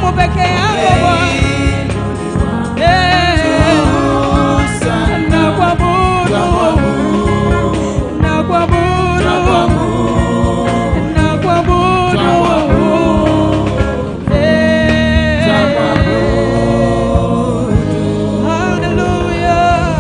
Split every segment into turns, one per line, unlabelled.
damu peke yako Bwana. Eh, nakuabudu, nakuabudu, nakuabudu. Eh, hallelujah.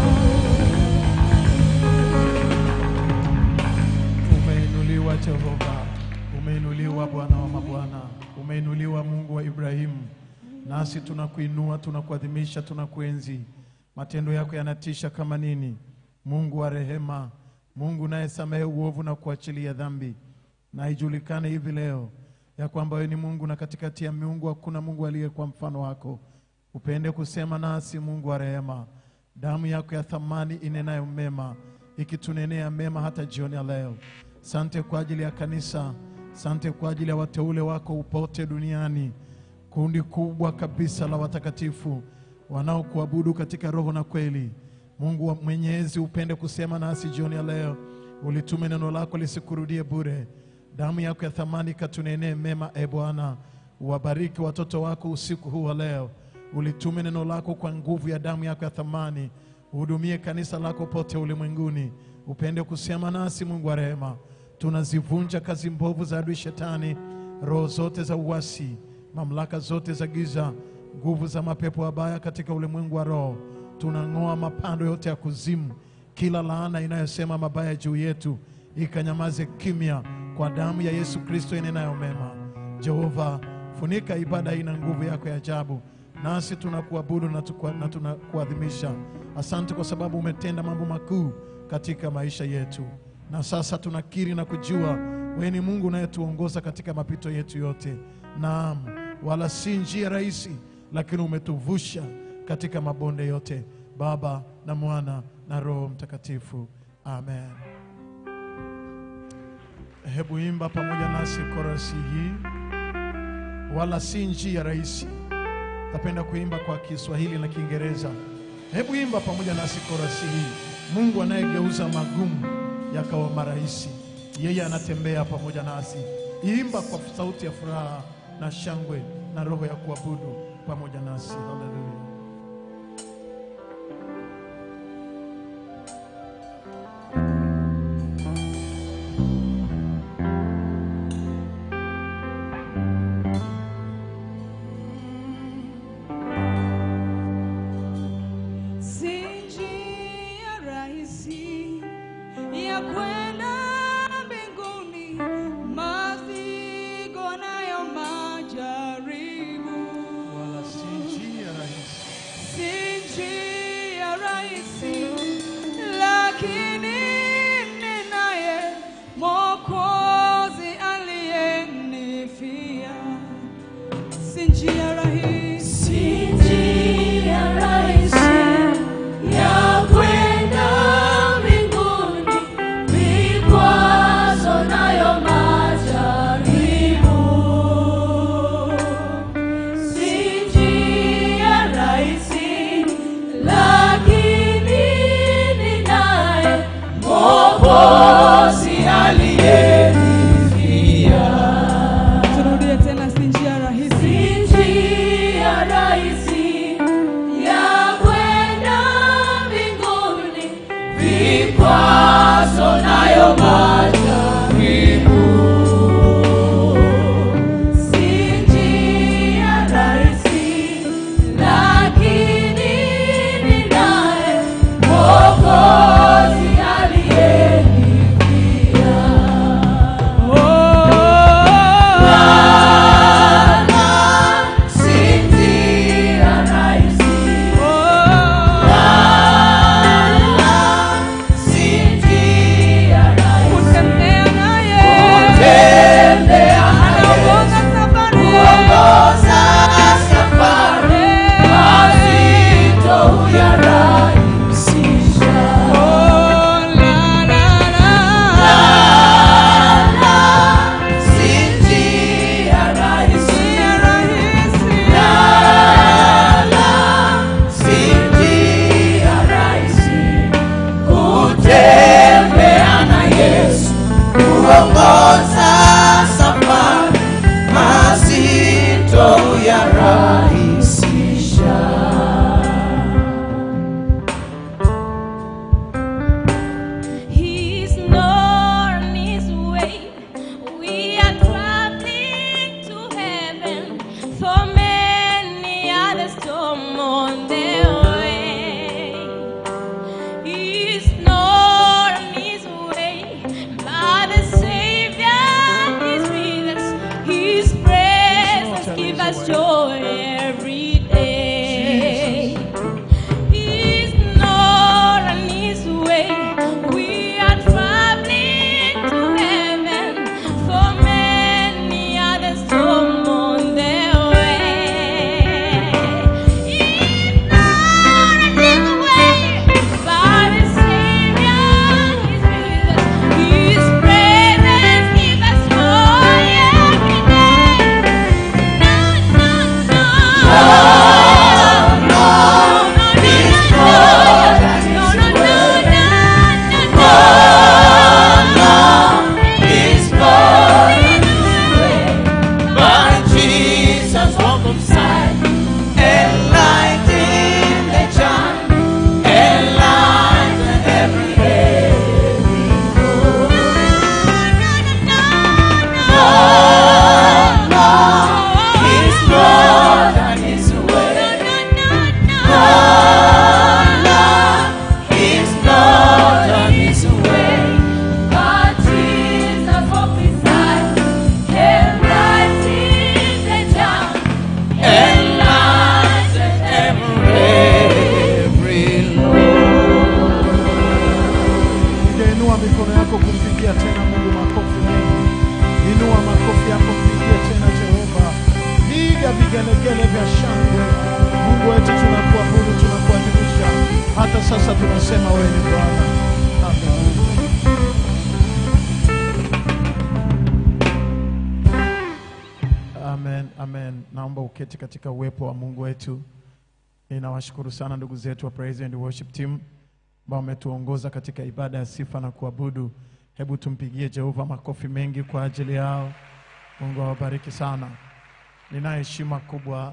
Umeinuliwa Jehova, umeinuliwa Bwana wa mabwana, umeinuliwa Mungu wa Ibrahimu. Nasi tunakuinua, tunakuadhimisha, tunakuenzi. Matendo yako yanatisha kama nini! Mungu wa rehema, Mungu unayesamehe uovu na kuachilia dhambi, na ijulikane hivi leo ya kwamba wewe ni Mungu na katikati ya miungu hakuna Mungu aliye kwa mfano wako. Upende kusema nasi, Mungu wa rehema, damu yako ya thamani inenayo mema, ikitunenea mema hata jioni ya leo. Sante kwa ajili ya kanisa, sante kwa ajili ya wateule wako upote duniani, kundi kubwa kabisa la watakatifu wanaokuabudu katika roho na kweli. Mungu wa Mwenyezi, upende kusema nasi jioni ya leo, ulitume neno lako lisikurudie bure. Damu yako ya thamani katunenee mema, e Bwana. Uwabariki watoto wako usiku huu wa leo, ulitume neno lako kwa nguvu ya damu yako ya thamani. Uhudumie kanisa lako pote ulimwenguni, upende kusema nasi, Mungu wa rehema. Tunazivunja kazi mbovu za adui Shetani, roho zote za uasi, mamlaka zote za giza, nguvu za mapepo mabaya katika ulimwengu wa roho. Tunang'oa mapando yote ya kuzimu, kila laana inayosema mabaya juu yetu ikanyamaze kimya kwa damu ya Yesu Kristo inenayo mema. Jehova, funika ibada hii na nguvu yako ya ajabu, nasi tunakuabudu na tukua- na tunakuadhimisha. Asante kwa sababu umetenda mambo makuu katika maisha yetu, na sasa tunakiri na kujua wewe ni Mungu unayetuongoza katika mapito yetu yote. Naam, wala si njia rahisi, lakini umetuvusha katika mabonde yote. Baba na Mwana na Roho Mtakatifu, amen. Hebu imba pamoja nasi korasi hii, wala si njia rahisi. Napenda kuimba kwa Kiswahili na Kiingereza. Hebu imba pamoja nasi korasi hii. Mungu anayegeuza magumu yakawa marahisi, yeye anatembea pamoja nasi. Imba kwa sauti ya furaha na shangwe na roho ya kuabudu pamoja nasi. Haleluya.
Si njia rahisi ya kwenda mbinguni, mazigo nayo majaribu.
Wala si njia rahisi vigelegele vya shangwe. Mungu wetu, tunakuabudu, tunakuadhimisha. Hata sasa tunasema wewe ni Bwana. Haleluya. Amen, amen. Naomba uketi katika uwepo wa Mungu wetu. Ninawashukuru sana ndugu zetu wa Praise and Worship Team ambao wametuongoza katika ibada ya sifa na kuabudu. Hebu tumpigie Jehova makofi mengi kwa ajili yao. Mungu awabariki sana. Ninayo heshima kubwa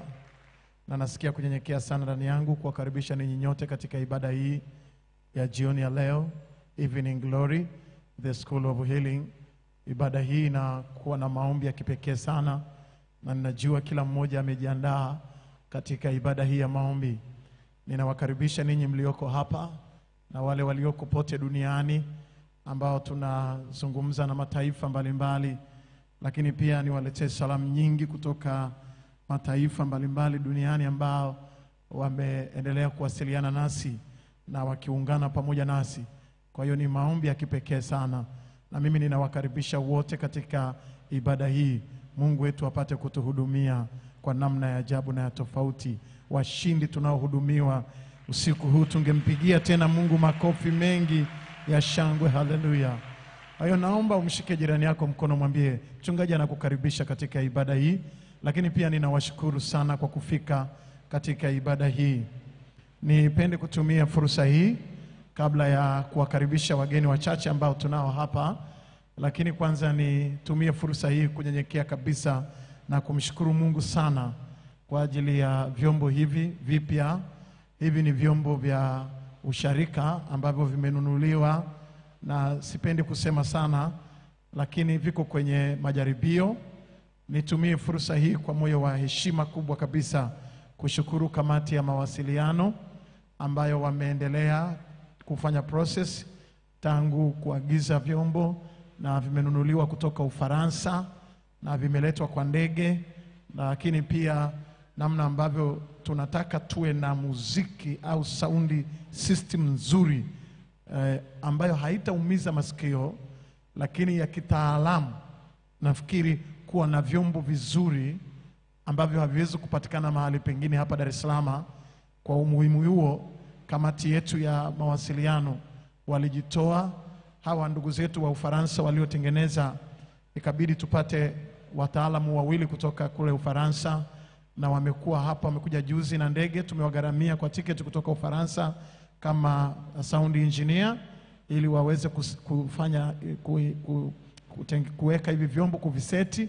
na nasikia kunyenyekea sana ndani yangu kuwakaribisha ninyi nyote katika ibada hii ya jioni ya leo, Evening Glory, the School of Healing. Ibada hii inakuwa na maombi ya kipekee sana, na ninajua kila mmoja amejiandaa katika ibada hii ya maombi. Ninawakaribisha ninyi mlioko hapa na wale walioko pote duniani ambao tunazungumza na mataifa mbalimbali mbali, lakini pia niwaletee salamu nyingi kutoka mataifa mbalimbali duniani ambao wameendelea kuwasiliana nasi na wakiungana pamoja nasi. Kwa hiyo ni maombi ya kipekee sana, na mimi ninawakaribisha wote katika ibada hii. Mungu wetu apate kutuhudumia kwa namna ya ajabu na ya tofauti. Washindi tunaohudumiwa usiku huu, tungempigia tena Mungu makofi mengi ya shangwe. Haleluya! Kwa hiyo naomba umshike jirani yako mkono, mwambie mchungaji anakukaribisha katika ibada hii, lakini pia ninawashukuru sana kwa kufika katika ibada hii. Nipende kutumia fursa hii kabla ya kuwakaribisha wageni wachache ambao tunao hapa, lakini kwanza nitumie fursa hii kunyenyekea kabisa na kumshukuru Mungu sana kwa ajili ya vyombo hivi vipya. Hivi ni vyombo vya usharika ambavyo vimenunuliwa na sipendi kusema sana, lakini viko kwenye majaribio. Nitumie fursa hii kwa moyo wa heshima kubwa kabisa kushukuru kamati ya mawasiliano ambayo wameendelea kufanya process tangu kuagiza vyombo na vimenunuliwa kutoka Ufaransa na vimeletwa kwa ndege, lakini pia namna ambavyo tunataka tuwe na muziki au saundi system nzuri eh, ambayo haitaumiza masikio, lakini ya kitaalamu. Nafikiri kuwa na vyombo vizuri ambavyo haviwezi kupatikana mahali pengine hapa Dar es Salaam. Kwa umuhimu huo, kamati yetu ya mawasiliano walijitoa, hawa ndugu zetu wa Ufaransa waliotengeneza, ikabidi tupate wataalamu wawili kutoka kule Ufaransa, na wamekuwa hapa, wamekuja juzi na ndege, tumewagharamia kwa tiketi kutoka Ufaransa kama sound engineer ili waweze kus- kufanya ku, ku, kuteng- kuweka hivi vyombo kuviseti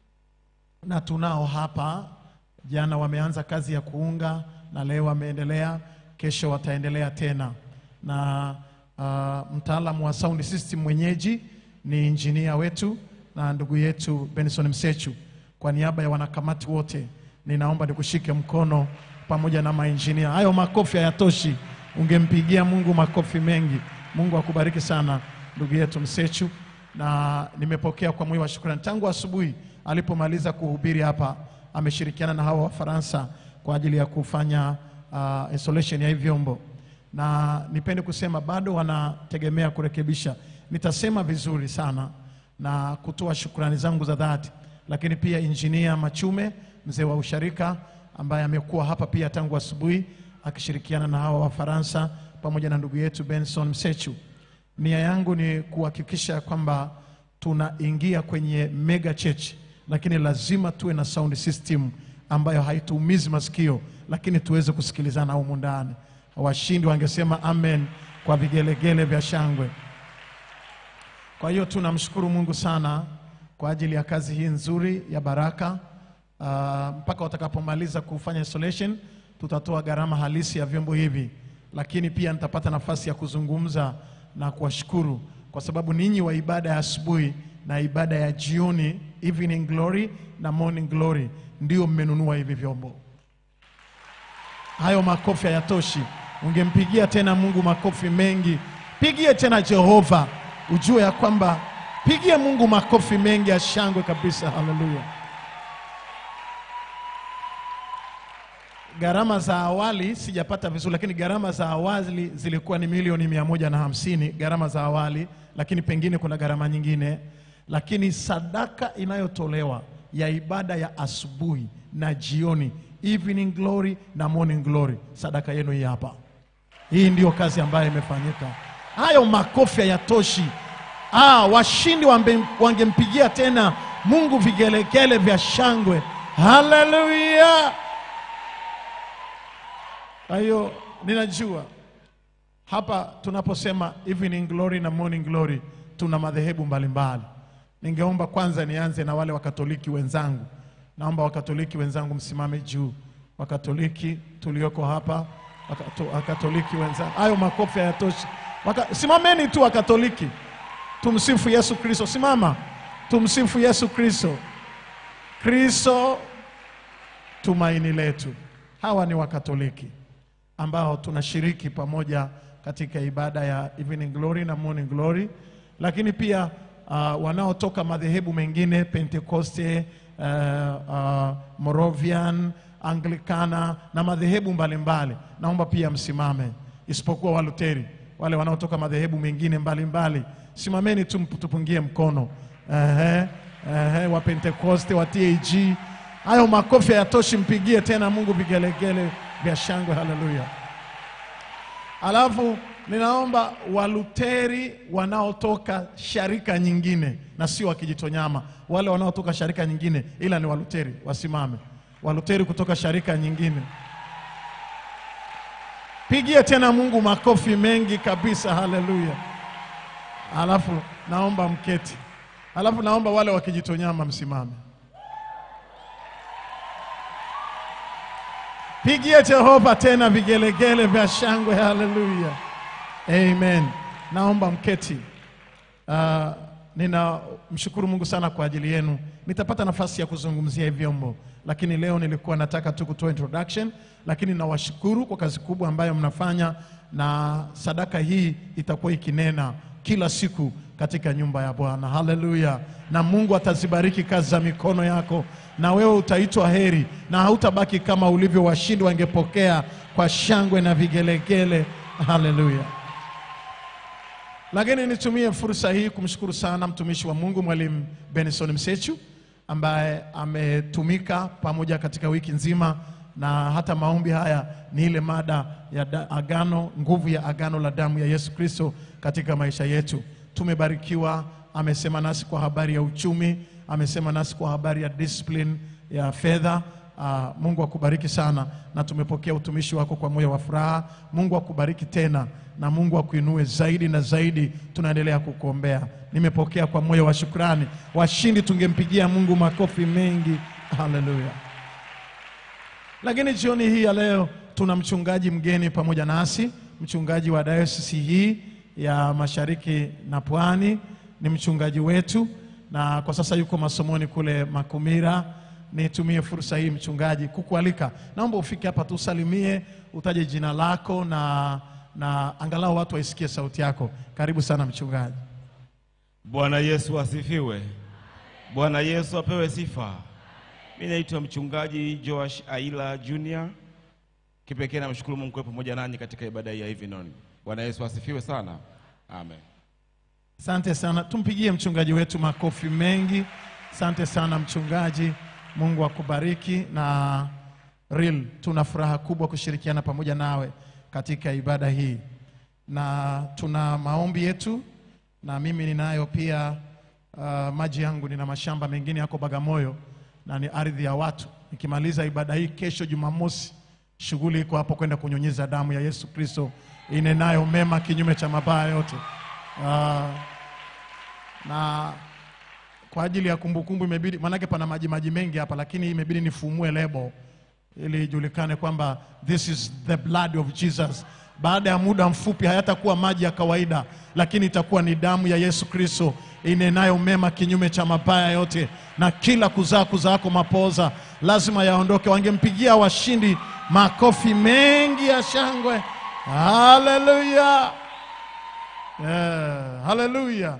na tunao hapa. Jana wameanza kazi ya kuunga na leo wameendelea, kesho wataendelea tena. Na uh, mtaalamu wa sound system mwenyeji ni injinia wetu na ndugu yetu Benson Msechu. Kwa niaba ya wanakamati wote, ninaomba nikushike mkono pamoja na mainjinia. Hayo makofi hayatoshi, ungempigia Mungu makofi mengi. Mungu akubariki sana ndugu yetu Msechu na nimepokea kwa moyo wa shukrani tangu asubuhi alipomaliza kuhubiri hapa, ameshirikiana na hawa Wafaransa kwa ajili ya kufanya uh, installation ya hivi vyombo, na nipende kusema bado wanategemea kurekebisha. Nitasema vizuri sana na kutoa shukrani zangu za dhati, lakini pia injinia Machume, mzee wa usharika, ambaye amekuwa hapa pia tangu asubuhi akishirikiana na hawa Wafaransa pamoja na ndugu yetu Benson Msechu. Nia yangu ni kuhakikisha kwamba tunaingia kwenye mega church, lakini lazima tuwe na sound system ambayo haituumizi masikio, lakini tuweze kusikilizana humu ndani. Washindi wangesema amen kwa vigelegele vya shangwe. Kwa hiyo tunamshukuru Mungu sana kwa ajili ya kazi hii nzuri ya baraka. Uh, mpaka watakapomaliza kufanya installation, tutatoa gharama halisi ya vyombo hivi, lakini pia nitapata nafasi ya kuzungumza na kuwashukuru kwa sababu ninyi wa ibada ya asubuhi na ibada ya jioni, evening glory na morning glory, ndio mmenunua hivi vyombo. Hayo makofi hayatoshi, ungempigia tena Mungu makofi mengi. Pigie tena Jehova, ujue ya kwamba, pigie Mungu makofi mengi ya shangwe kabisa. Haleluya! Gharama za awali sijapata vizuri, lakini gharama za awali zilikuwa ni milioni mia moja na hamsini gharama za awali, lakini pengine kuna gharama nyingine, lakini sadaka inayotolewa ya ibada ya asubuhi na jioni, evening glory na morning glory. Sadaka yenu hii hapa. Hii ndiyo kazi ambayo imefanyika. Hayo makofi hayatoshi. Ah, washindi wambe- wangempigia tena Mungu vigelegele vya shangwe. Haleluya! Kwa hiyo ninajua hapa tunaposema evening glory na morning glory tuna madhehebu mbalimbali. Ningeomba kwanza nianze na wale wakatoliki wenzangu. Naomba wakatoliki wenzangu msimame juu. Wakatoliki tulioko hapa, wakato- wakatoliki wenzangu, hayo makofi hayatoshi. Waka, simameni tu wakatoliki, tumsifu Yesu Kristo. Simama, tumsifu Yesu Kristo. Kristo tumaini letu. Hawa ni wakatoliki ambao tunashiriki pamoja katika ibada ya evening glory na morning glory, lakini pia uh, wanaotoka madhehebu mengine Pentekoste, uh, uh, Moravian, Anglikana na madhehebu mbalimbali, naomba pia msimame, isipokuwa Waluteri, wale wanaotoka madhehebu mengine mbalimbali, simameni tu, tupungie mkono. Ehe, ehe, wa Pentekoste, wa TAG, hayo makofi hayatoshi, mpigie tena Mungu vigelegele vya shangwe. Haleluya! Alafu ninaomba Waluteri wanaotoka sharika nyingine na sio wakijitonyama, wale wanaotoka sharika nyingine ila ni Waluteri wasimame. Waluteri kutoka sharika nyingine, pigie tena Mungu makofi mengi kabisa. Haleluya! Alafu naomba mketi. Alafu naomba wale wakijitonyama msimame. Pigie Jehova tena vigelegele vya shangwe. Haleluya, amen. Naomba mketi. Uh, ninamshukuru Mungu sana kwa ajili yenu. Nitapata nafasi ya kuzungumzia hivi vyombo, lakini leo nilikuwa nataka tu kutoa introduction, lakini nawashukuru kwa kazi kubwa ambayo mnafanya, na sadaka hii itakuwa ikinena kila siku katika nyumba ya Bwana. Haleluya! Na Mungu atazibariki kazi za mikono yako, na wewe utaitwa heri, na hautabaki kama ulivyo. Washindi wangepokea kwa shangwe na vigelegele. Haleluya! Lakini nitumie fursa hii kumshukuru sana mtumishi wa Mungu Mwalimu Benson Msechu ambaye ametumika pamoja katika wiki nzima, na hata maombi haya ni ile mada ya da, agano, nguvu ya agano la damu ya Yesu Kristo katika maisha yetu. Tumebarikiwa, amesema nasi kwa habari ya uchumi, amesema nasi kwa habari ya discipline ya fedha. Ah, Mungu akubariki sana, na tumepokea utumishi wako kwa moyo wa furaha. Mungu akubariki tena na Mungu akuinue zaidi na zaidi. Tunaendelea kukuombea. Nimepokea kwa moyo wa shukrani. Washindi tungempigia Mungu makofi mengi. Haleluya! Lakini jioni hii ya leo tuna mchungaji mgeni pamoja nasi, mchungaji wa dayosisi hii ya Mashariki na Pwani, ni mchungaji wetu na kwa sasa yuko masomoni kule Makumira. Nitumie fursa hii mchungaji kukualika, naomba ufike hapa tusalimie, utaje jina lako na, na angalau watu waisikie sauti yako. Karibu sana mchungaji.
Bwana Yesu asifiwe. Bwana Yesu apewe sifa. Mimi naitwa mchungaji Joash Aila Junior. Kipekee namshukuru Mungu kwa pamoja nanyi katika ibada hii ya evening. Bwana Yesu asifiwe sana. Amen.
Asante sana, tumpigie mchungaji wetu makofi mengi. Asante sana mchungaji, Mungu akubariki. Na real, tuna furaha kubwa kushirikiana pamoja nawe katika ibada hii, na tuna maombi yetu, na mimi ninayo pia uh, maji yangu, nina mashamba mengine yako Bagamoyo na ni ardhi ya watu. Nikimaliza ibada hii kesho Jumamosi, shughuli iko hapo kwenda kunyunyiza damu ya Yesu Kristo inenayo mema kinyume cha mabaya yote. Ah, na kwa ajili ya kumbukumbu imebidi, maanake pana maji maji mengi hapa, lakini imebidi nifumue lebo ili ijulikane kwamba this is the blood of Jesus. Baada ya muda mfupi hayatakuwa maji ya kawaida, lakini itakuwa ni damu ya Yesu Kristo inenayo mema kinyume cha mabaya yote, na kila kuzaa kuzaako mapoza lazima yaondoke. Wangempigia washindi makofi mengi ya shangwe. Haleluya! Yeah, haleluya.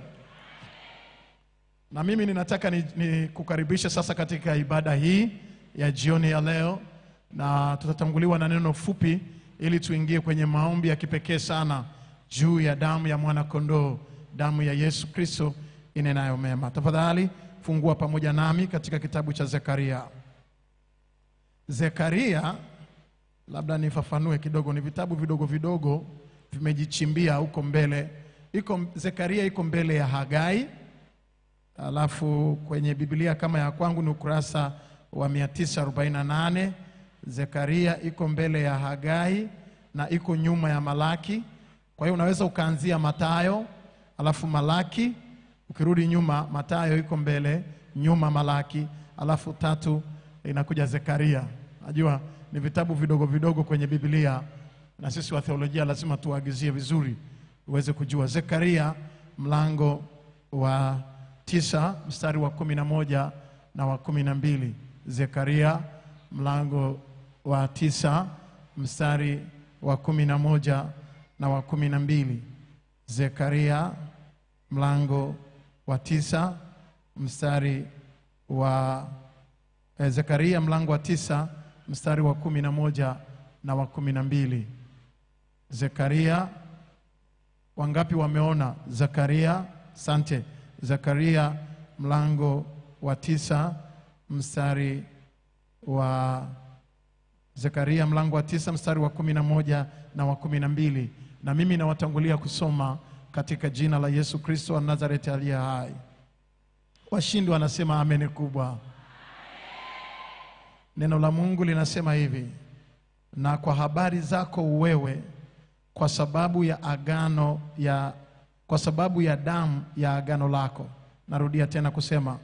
Na mimi ninataka ni, ni kukaribisha sasa katika ibada hii ya jioni ya leo, na tutatanguliwa na neno fupi ili tuingie kwenye maombi ya kipekee sana juu ya damu ya mwana kondoo, damu ya Yesu Kristo inenayo mema. Tafadhali fungua pamoja nami katika kitabu cha Zekaria. Zekaria, labda nifafanue kidogo, ni vitabu vidogo vidogo vimejichimbia huko mbele. Iko Zekaria iko mbele ya Hagai, alafu kwenye Biblia kama ya kwangu ni ukurasa wa 948. Zekaria iko mbele ya Hagai na iko nyuma ya Malaki. Kwa hiyo unaweza ukaanzia Matayo alafu Malaki, ukirudi nyuma Matayo iko mbele, nyuma Malaki, alafu tatu inakuja Zekaria. Najua ni vitabu vidogo vidogo kwenye Biblia, na sisi wa theolojia lazima tuagizie vizuri uweze kujua. Zekaria mlango wa tisa mstari wa kumi na moja na wa kumi na mbili. Zekaria mlango wa tisa mstari wa kumi na moja na wa kumi na mbili. Zekaria mlango wa tisa mstari wa eh, Zekaria mlango wa tisa mstari wa kumi na moja na wa kumi na mbili. Zekaria, wangapi wameona Zekaria? Sante. Zekaria mlango wa tisa mstari wa Zekaria mlango wa tisa mstari wa kumi na moja na wa kumi na mbili. Na mimi nawatangulia kusoma katika jina la Yesu Kristo wa Nazareti aliye hai. Washindi wanasema ameni kubwa. Neno la Mungu linasema hivi: na kwa habari zako wewe, kwa sababu ya agano ya kwa sababu ya damu ya agano lako. Narudia tena kusema,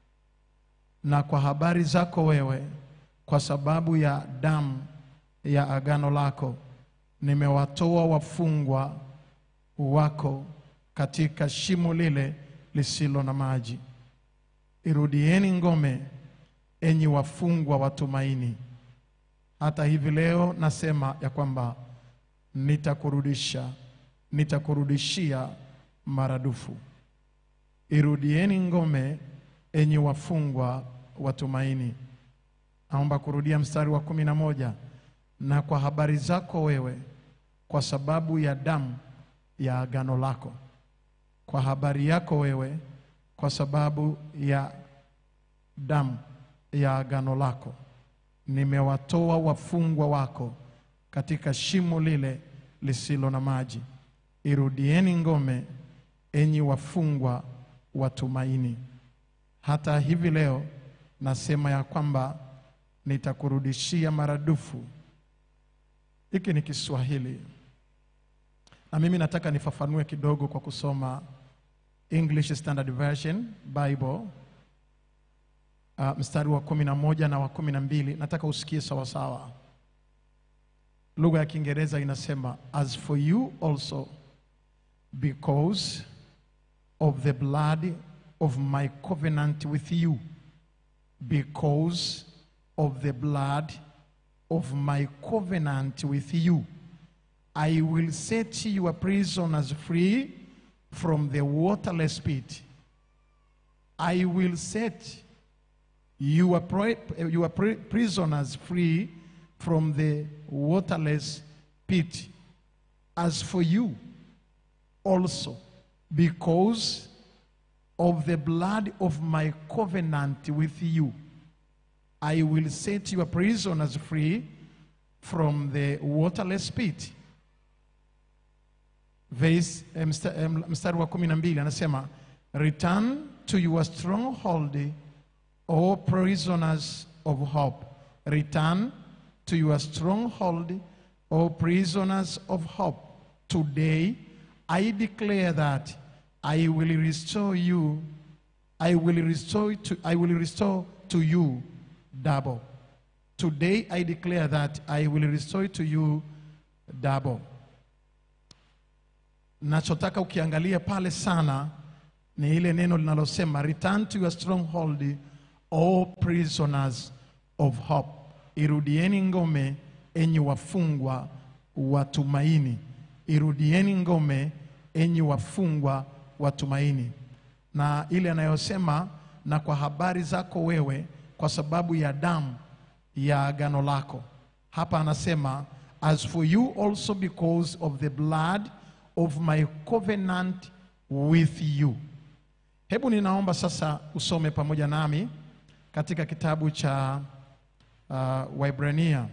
na kwa habari zako wewe, kwa sababu ya damu ya agano lako, nimewatoa wafungwa wako katika shimo lile lisilo na maji. Irudieni ngome, enyi wafungwa wa tumaini. Hata hivi leo nasema ya kwamba nitakurudisha, nitakurudishia maradufu. Irudieni ngome, enyi wafungwa wa tumaini. Naomba kurudia mstari wa kumi na moja. Na kwa habari zako wewe, kwa sababu ya damu ya agano lako, kwa habari yako wewe, kwa sababu ya damu ya agano lako, nimewatoa wafungwa wako katika shimo lile lisilo na maji. Irudieni ngome, enyi wafungwa wa tumaini. Hata hivi leo nasema ya kwamba nitakurudishia maradufu. Hiki ni Kiswahili na mimi nataka nifafanue kidogo kwa kusoma English Standard Version Bible uh, mstari wa kumi na moja na wa kumi na mbili nataka usikie sawasawa. Lugha ya Kiingereza inasema as for you also because of the blood of my covenant with you because of the blood of my covenant with you I will set your prisoners free from the waterless pit. I will set your, pri- your pri- prisoners free from the waterless pit. As for you, also, because of the blood of my covenant with you, I will set your prisoners free from the waterless pit. Verse, eh, msta- eh, mstari wa kumi na mbili anasema return to your stronghold o prisoners of hope return to your stronghold o prisoners of hope today i declare that i will restore you i will restore to i will restore to you double today i declare that i will restore to you double nachotaka ukiangalia pale sana ni ile neno linalosema return to your stronghold all prisoners of hope irudieni ngome enyi wafungwa wa tumaini irudieni ngome enyi wafungwa wa tumaini na ile anayosema na kwa habari zako wewe kwa sababu ya damu ya agano lako hapa anasema as for you also because of the blood of my covenant with you Hebu ninaomba sasa usome pamoja nami katika kitabu cha uh, Waibrania,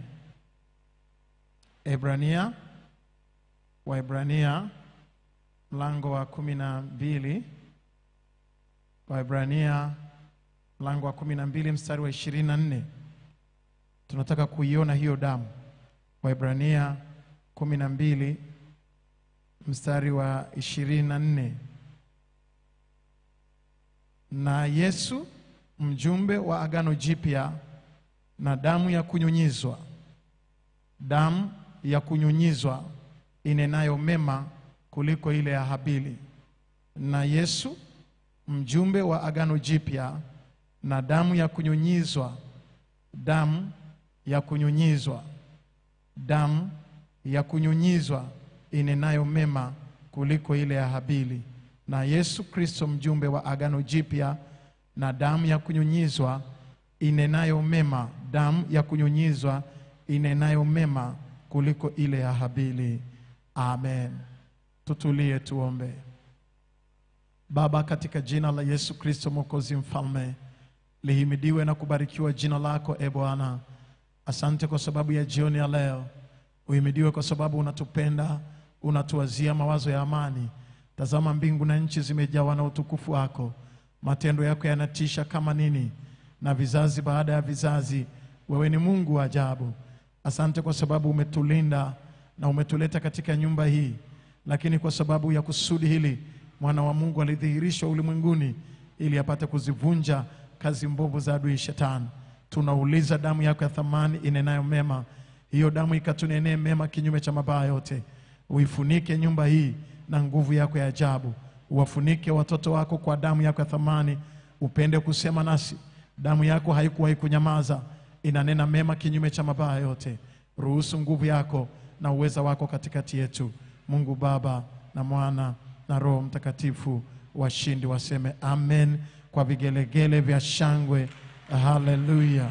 Ebrania, Waibrania mlango wa kumi na mbili, Waibrania mlango wa kumi na mbili mstari wa ishirini na nne. Tunataka kuiona hiyo damu. Waibrania kumi na mbili mstari wa ishirini na nne. Na Yesu mjumbe wa agano jipya na damu ya kunyunyizwa, damu ya kunyunyizwa inenayo mema kuliko ile ya Habili. Na Yesu mjumbe wa agano jipya na damu ya kunyunyizwa, damu ya kunyunyizwa, damu ya kunyunyizwa inenayo mema kuliko ile ya Habili. Na Yesu Kristo mjumbe wa agano jipya na damu ya kunyunyizwa inenayo mema, damu ya kunyunyizwa inenayo mema kuliko ile ya Habili. Amen. Tutulie tuombe. Baba, katika jina la Yesu Kristo mwokozi mfalme, lihimidiwe na kubarikiwa jina lako e Bwana. Asante kwa sababu ya jioni ya leo. Uhimidiwe kwa sababu unatupenda, unatuwazia mawazo ya amani. Tazama, mbingu na nchi zimejawa na utukufu wako. Matendo yako yanatisha kama nini, na vizazi baada ya vizazi. Wewe ni Mungu wa ajabu. Asante kwa sababu umetulinda na umetuleta katika nyumba hii, lakini kwa sababu ya kusudi hili mwana wa Mungu alidhihirishwa ulimwenguni ili apate kuzivunja kazi mbovu za adui Shetani. Tunauliza damu yako ya thamani inenayo mema, hiyo damu ikatunenee mema kinyume cha mabaya yote. Uifunike nyumba hii na nguvu yako ya ajabu, uwafunike watoto wako kwa damu yako ya thamani. Upende kusema nasi, damu yako haikuwahi kunyamaza, inanena mema kinyume cha mabaya yote. Ruhusu nguvu yako na uweza wako katikati yetu. Mungu Baba na Mwana na Roho Mtakatifu, washindi waseme amen kwa vigelegele vya shangwe. Haleluya!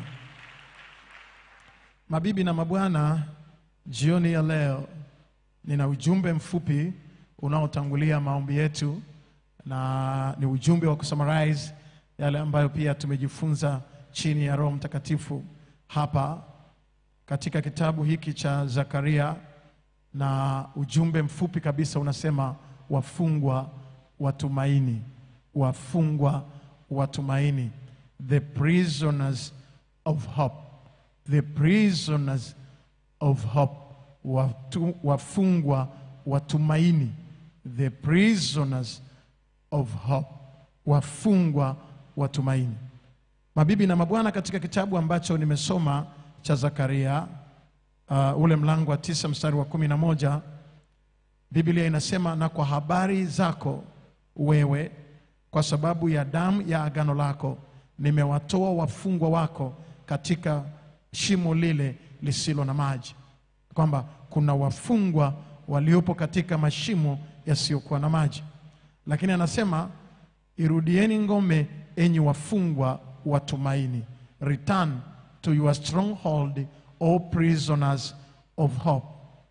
Mabibi na mabwana, jioni ya leo nina ujumbe mfupi unaotangulia maombi yetu, na ni ujumbe wa kusummarize yale ambayo pia tumejifunza chini ya Roho Mtakatifu hapa katika kitabu hiki cha Zakaria, na ujumbe mfupi kabisa unasema wafungwa watumaini, wafungwa watumaini, the prisoners of hope, the prisoners of hope, watu, wafungwa watumaini, the prisoners of hope, wafungwa watumaini. Mabibi na mabwana, katika kitabu ambacho nimesoma cha Zakaria uh, ule mlango wa tisa mstari wa kumi na moja Biblia inasema, na kwa habari zako wewe, kwa sababu ya damu ya agano lako, nimewatoa wafungwa wako katika shimo lile lisilo na maji. Kwamba kuna wafungwa waliopo katika mashimo yasiyokuwa na maji, lakini anasema irudieni ngome, enyi wafungwa wa tumaini, return to your stronghold, O prisoners of hope.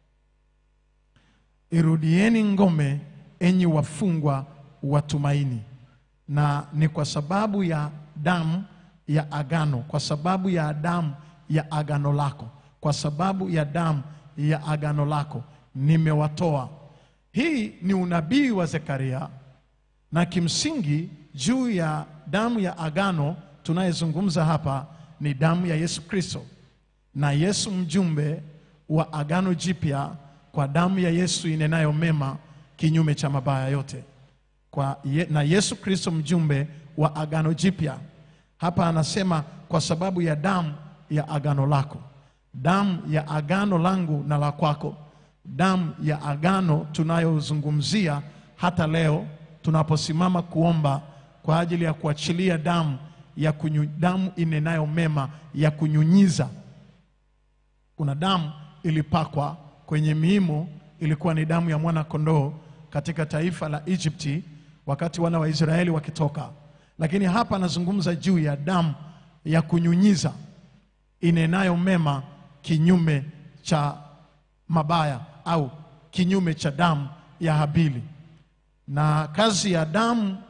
Irudieni ngome, enyi wafungwa wa tumaini. Na ni kwa sababu ya damu ya agano, kwa sababu ya damu ya agano lako, kwa sababu ya damu ya agano lako nimewatoa. Hii ni unabii wa Zekaria, na kimsingi juu ya damu ya agano tunayezungumza hapa ni damu ya Yesu Kristo, na Yesu mjumbe wa agano jipya kwa damu ya Yesu inenayo mema kinyume cha mabaya yote kwa ye, na Yesu Kristo mjumbe wa agano jipya. Hapa anasema kwa sababu ya damu ya agano lako, damu ya agano langu na la kwako, damu ya agano tunayozungumzia hata leo tunaposimama kuomba kwa ajili ya kuachilia damu ya kunyu, damu inenayo mema ya kunyunyiza. Kuna damu ilipakwa kwenye miimo, ilikuwa ni damu ya mwana kondoo katika taifa la Egypti wakati wana wa Israeli wakitoka, lakini hapa anazungumza juu ya damu ya kunyunyiza inenayo mema kinyume cha mabaya au kinyume cha damu ya Habili. Na kazi ya damu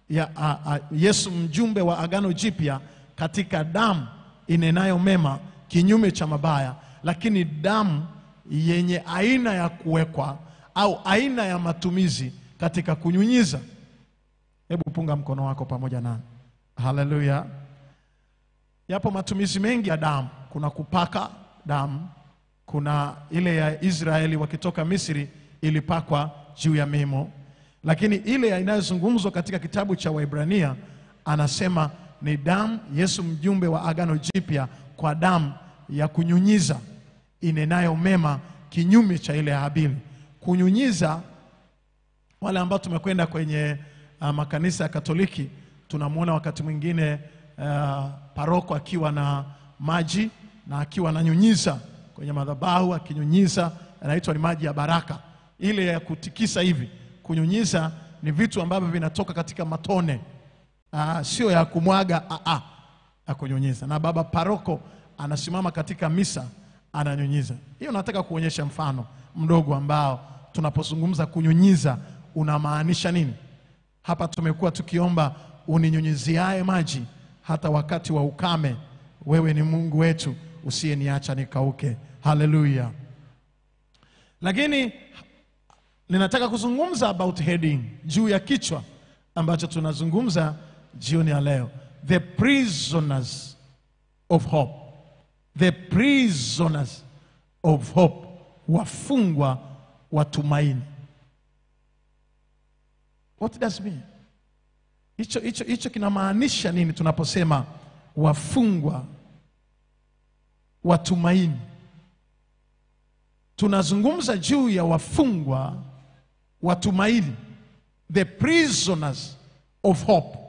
ya a, a, Yesu mjumbe wa agano jipya katika damu inenayo mema kinyume cha mabaya, lakini damu yenye aina ya kuwekwa au aina ya matumizi katika kunyunyiza. Hebu punga mkono wako pamoja nami. Haleluya! Yapo matumizi mengi ya damu. Kuna kupaka damu, kuna ile ya Israeli wakitoka Misri ilipakwa juu ya mimo, lakini ile inayozungumzwa katika kitabu cha Waibrania anasema ni damu, Yesu mjumbe wa agano jipya, kwa damu ya kunyunyiza inenayo mema kinyume cha ile ya Habili. Kunyunyiza, wale ambao tumekwenda kwenye uh, makanisa ya Katoliki tunamwona wakati mwingine uh, paroko akiwa na maji na akiwa ananyunyiza kwenye madhabahu, akinyunyiza, yanaitwa ni maji ya baraka, ile ya kutikisa hivi. Kunyunyiza ni vitu ambavyo vinatoka katika matone, uh, sio ya kumwaga uh, uh, ya kunyunyiza. Na baba paroko anasimama katika misa ananyunyiza. Hiyo nataka kuonyesha mfano mdogo ambao tunapozungumza kunyunyiza unamaanisha nini. Hapa tumekuwa tukiomba uninyunyiziae maji hata wakati wa ukame, wewe ni Mungu wetu usiyeniacha nikauke. Haleluya! Lakini ninataka kuzungumza about heading, juu ya kichwa ambacho tunazungumza jioni ya leo, the prisoners of hope, the prisoners of hope, wafungwa wa tumaini. What does mean? Hicho hicho hicho kinamaanisha nini tunaposema wafungwa wa tumaini? Tunazungumza juu ya wafungwa wa tumaini, the prisoners of hope,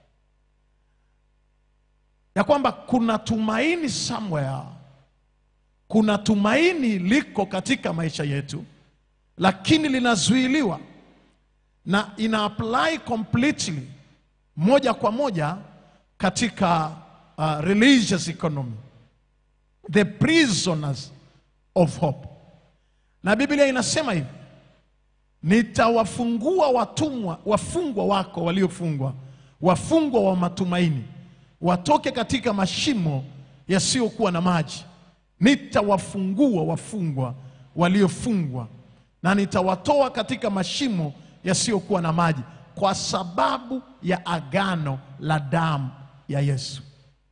ya kwamba kuna tumaini somewhere, kuna tumaini liko katika maisha yetu, lakini linazuiliwa na ina apply completely moja kwa moja katika uh, religious economy the prisoners of hope na biblia inasema hivi nitawafungua watumwa wafungwa wako waliofungwa wafungwa wa matumaini watoke katika mashimo yasiyokuwa na maji nitawafungua wafungwa waliofungwa na nitawatoa katika mashimo yasiyokuwa na maji kwa sababu ya agano la damu ya Yesu.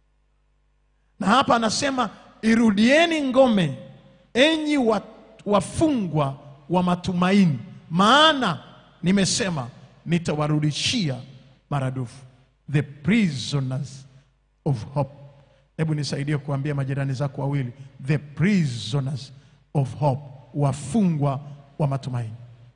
Na hapa anasema irudieni ngome, enyi wa- wafungwa wa matumaini, maana nimesema nitawarudishia maradufu. The prisoners of hope. Hebu nisaidie kuambia majirani zako wawili, the prisoners of hope, wafungwa wa matumaini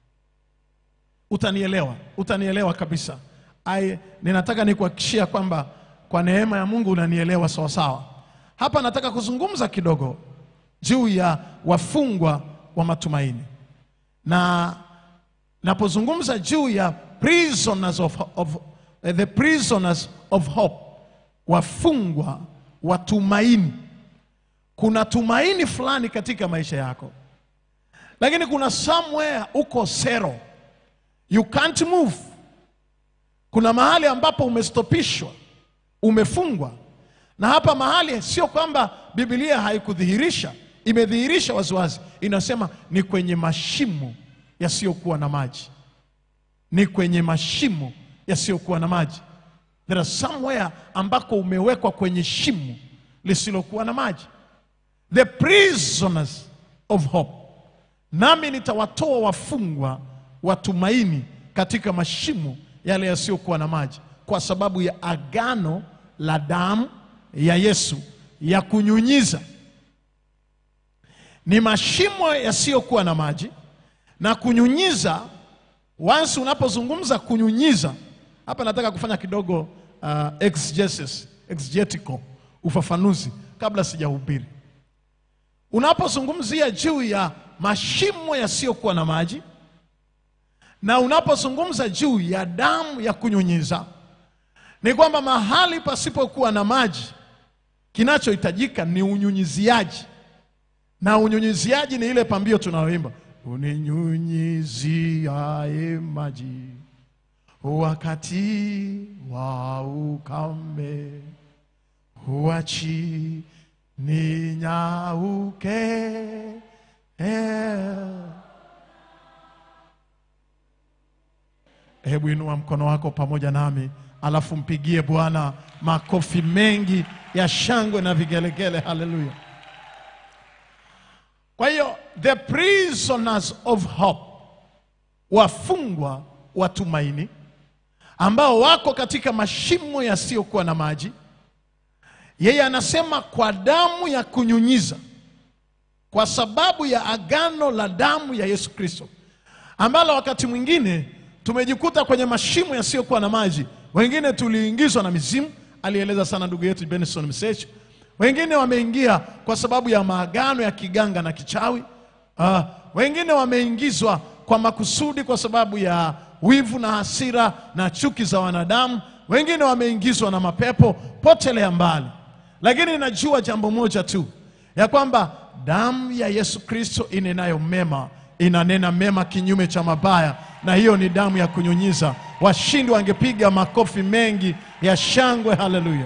utanielewa utanielewa kabisa I, ninataka nikuhakikishia kwamba kwa neema ya mungu unanielewa sawasawa hapa nataka kuzungumza kidogo juu ya wafungwa wa matumaini na napozungumza juu ya prisoners of, of, eh, the prisoners of hope wafungwa wa tumaini kuna tumaini fulani katika maisha yako lakini kuna somewhere uko sero you can't move. Kuna mahali ambapo umestopishwa, umefungwa. Na hapa mahali sio kwamba Biblia haikudhihirisha, imedhihirisha waziwazi. Inasema ni kwenye mashimo yasiyokuwa na maji, ni kwenye mashimo yasiyokuwa na maji. There are somewhere ambako umewekwa kwenye shimo lisilokuwa na maji, the prisoners of hope nami nitawatoa wafungwa wa tumaini katika mashimo yale yasiyokuwa na maji, kwa sababu ya agano la damu ya Yesu ya kunyunyiza. Ni mashimo yasiyokuwa na maji na kunyunyiza. Once unapozungumza kunyunyiza, hapa nataka kufanya kidogo uh, exegesis, exegetical, ufafanuzi kabla sijahubiri. Unapozungumzia juu ya mashimo yasiyokuwa na maji na unapozungumza juu ya damu ya kunyunyiza, ni kwamba mahali pasipokuwa na maji, kinachohitajika ni unyunyiziaji, na unyunyiziaji ni ile pambio tunayoimba, uninyunyiziae maji wakati wa ukame huachi ninyauke eh. Hebu inua mkono wako pamoja nami, alafu mpigie Bwana makofi mengi ya shangwe na vigelegele. Haleluya! Kwa hiyo the prisoners of hope, wafungwa wa tumaini ambao wako katika mashimo yasiyokuwa na maji, yeye anasema kwa damu ya kunyunyiza, kwa sababu ya agano la damu ya Yesu Kristo, ambalo wakati mwingine tumejikuta kwenye mashimo yasiyokuwa na maji. Wengine tuliingizwa na mizimu, alieleza sana ndugu yetu Benson Msechu. Wengine wameingia kwa sababu ya maagano ya kiganga na kichawi. Ah, wengine wameingizwa kwa makusudi kwa sababu ya wivu na hasira na chuki za wanadamu. Wengine wameingizwa na mapepo, potelea mbali. Lakini najua jambo moja tu, ya kwamba damu ya Yesu Kristo inenayo mema inanena mema kinyume cha mabaya, na hiyo ni damu ya kunyunyiza. Washindi wangepiga makofi mengi ya shangwe. Haleluya!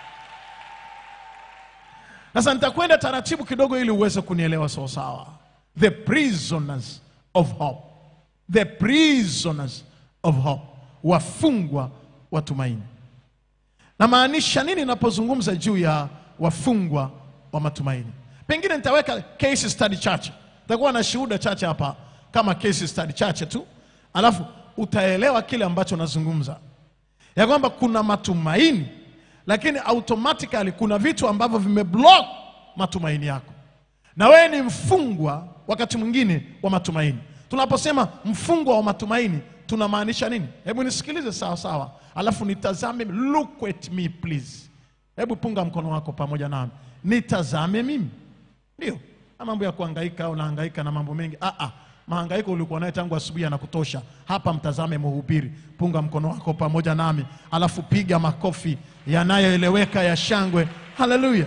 Sasa nitakwenda taratibu kidogo ili uweze kunielewa sawasawa. The prisoners of hope, the prisoners of hope, wafungwa wa tumaini. Namaanisha nini napozungumza juu ya wafungwa wa matumaini? Pengine nitaweka case study chache, nitakuwa na shuhuda chache hapa kama case study chache tu, alafu utaelewa kile ambacho nazungumza, ya kwamba kuna matumaini, lakini automatically kuna vitu ambavyo vimeblock matumaini yako, na wewe ni mfungwa wakati mwingine wa matumaini. Tunaposema mfungwa wa matumaini tunamaanisha nini? Hebu nisikilize sawa sawa, alafu nitazame. Look at me please. Hebu punga mkono wako pamoja nami, nitazame mimi. Ndio na mambo ya kuhangaika au nahangaika na mambo mengi. Ah, ah, mahangaiko ulikuwa naye tangu asubuhi yanakutosha. Hapa mtazame mhubiri. Punga mkono wako pamoja nami, alafu piga makofi yanayoeleweka ya shangwe. Haleluya!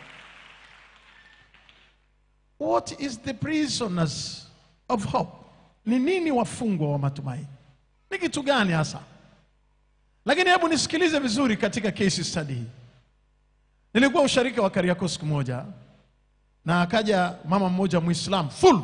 What is the prisoners of hope? Ni nini wafungwa wa matumaini? Ni kitu gani hasa? Lakini hebu nisikilize vizuri katika case study hii. Nilikuwa usharika wa Kariakoo siku moja, na akaja mama mmoja Muislam full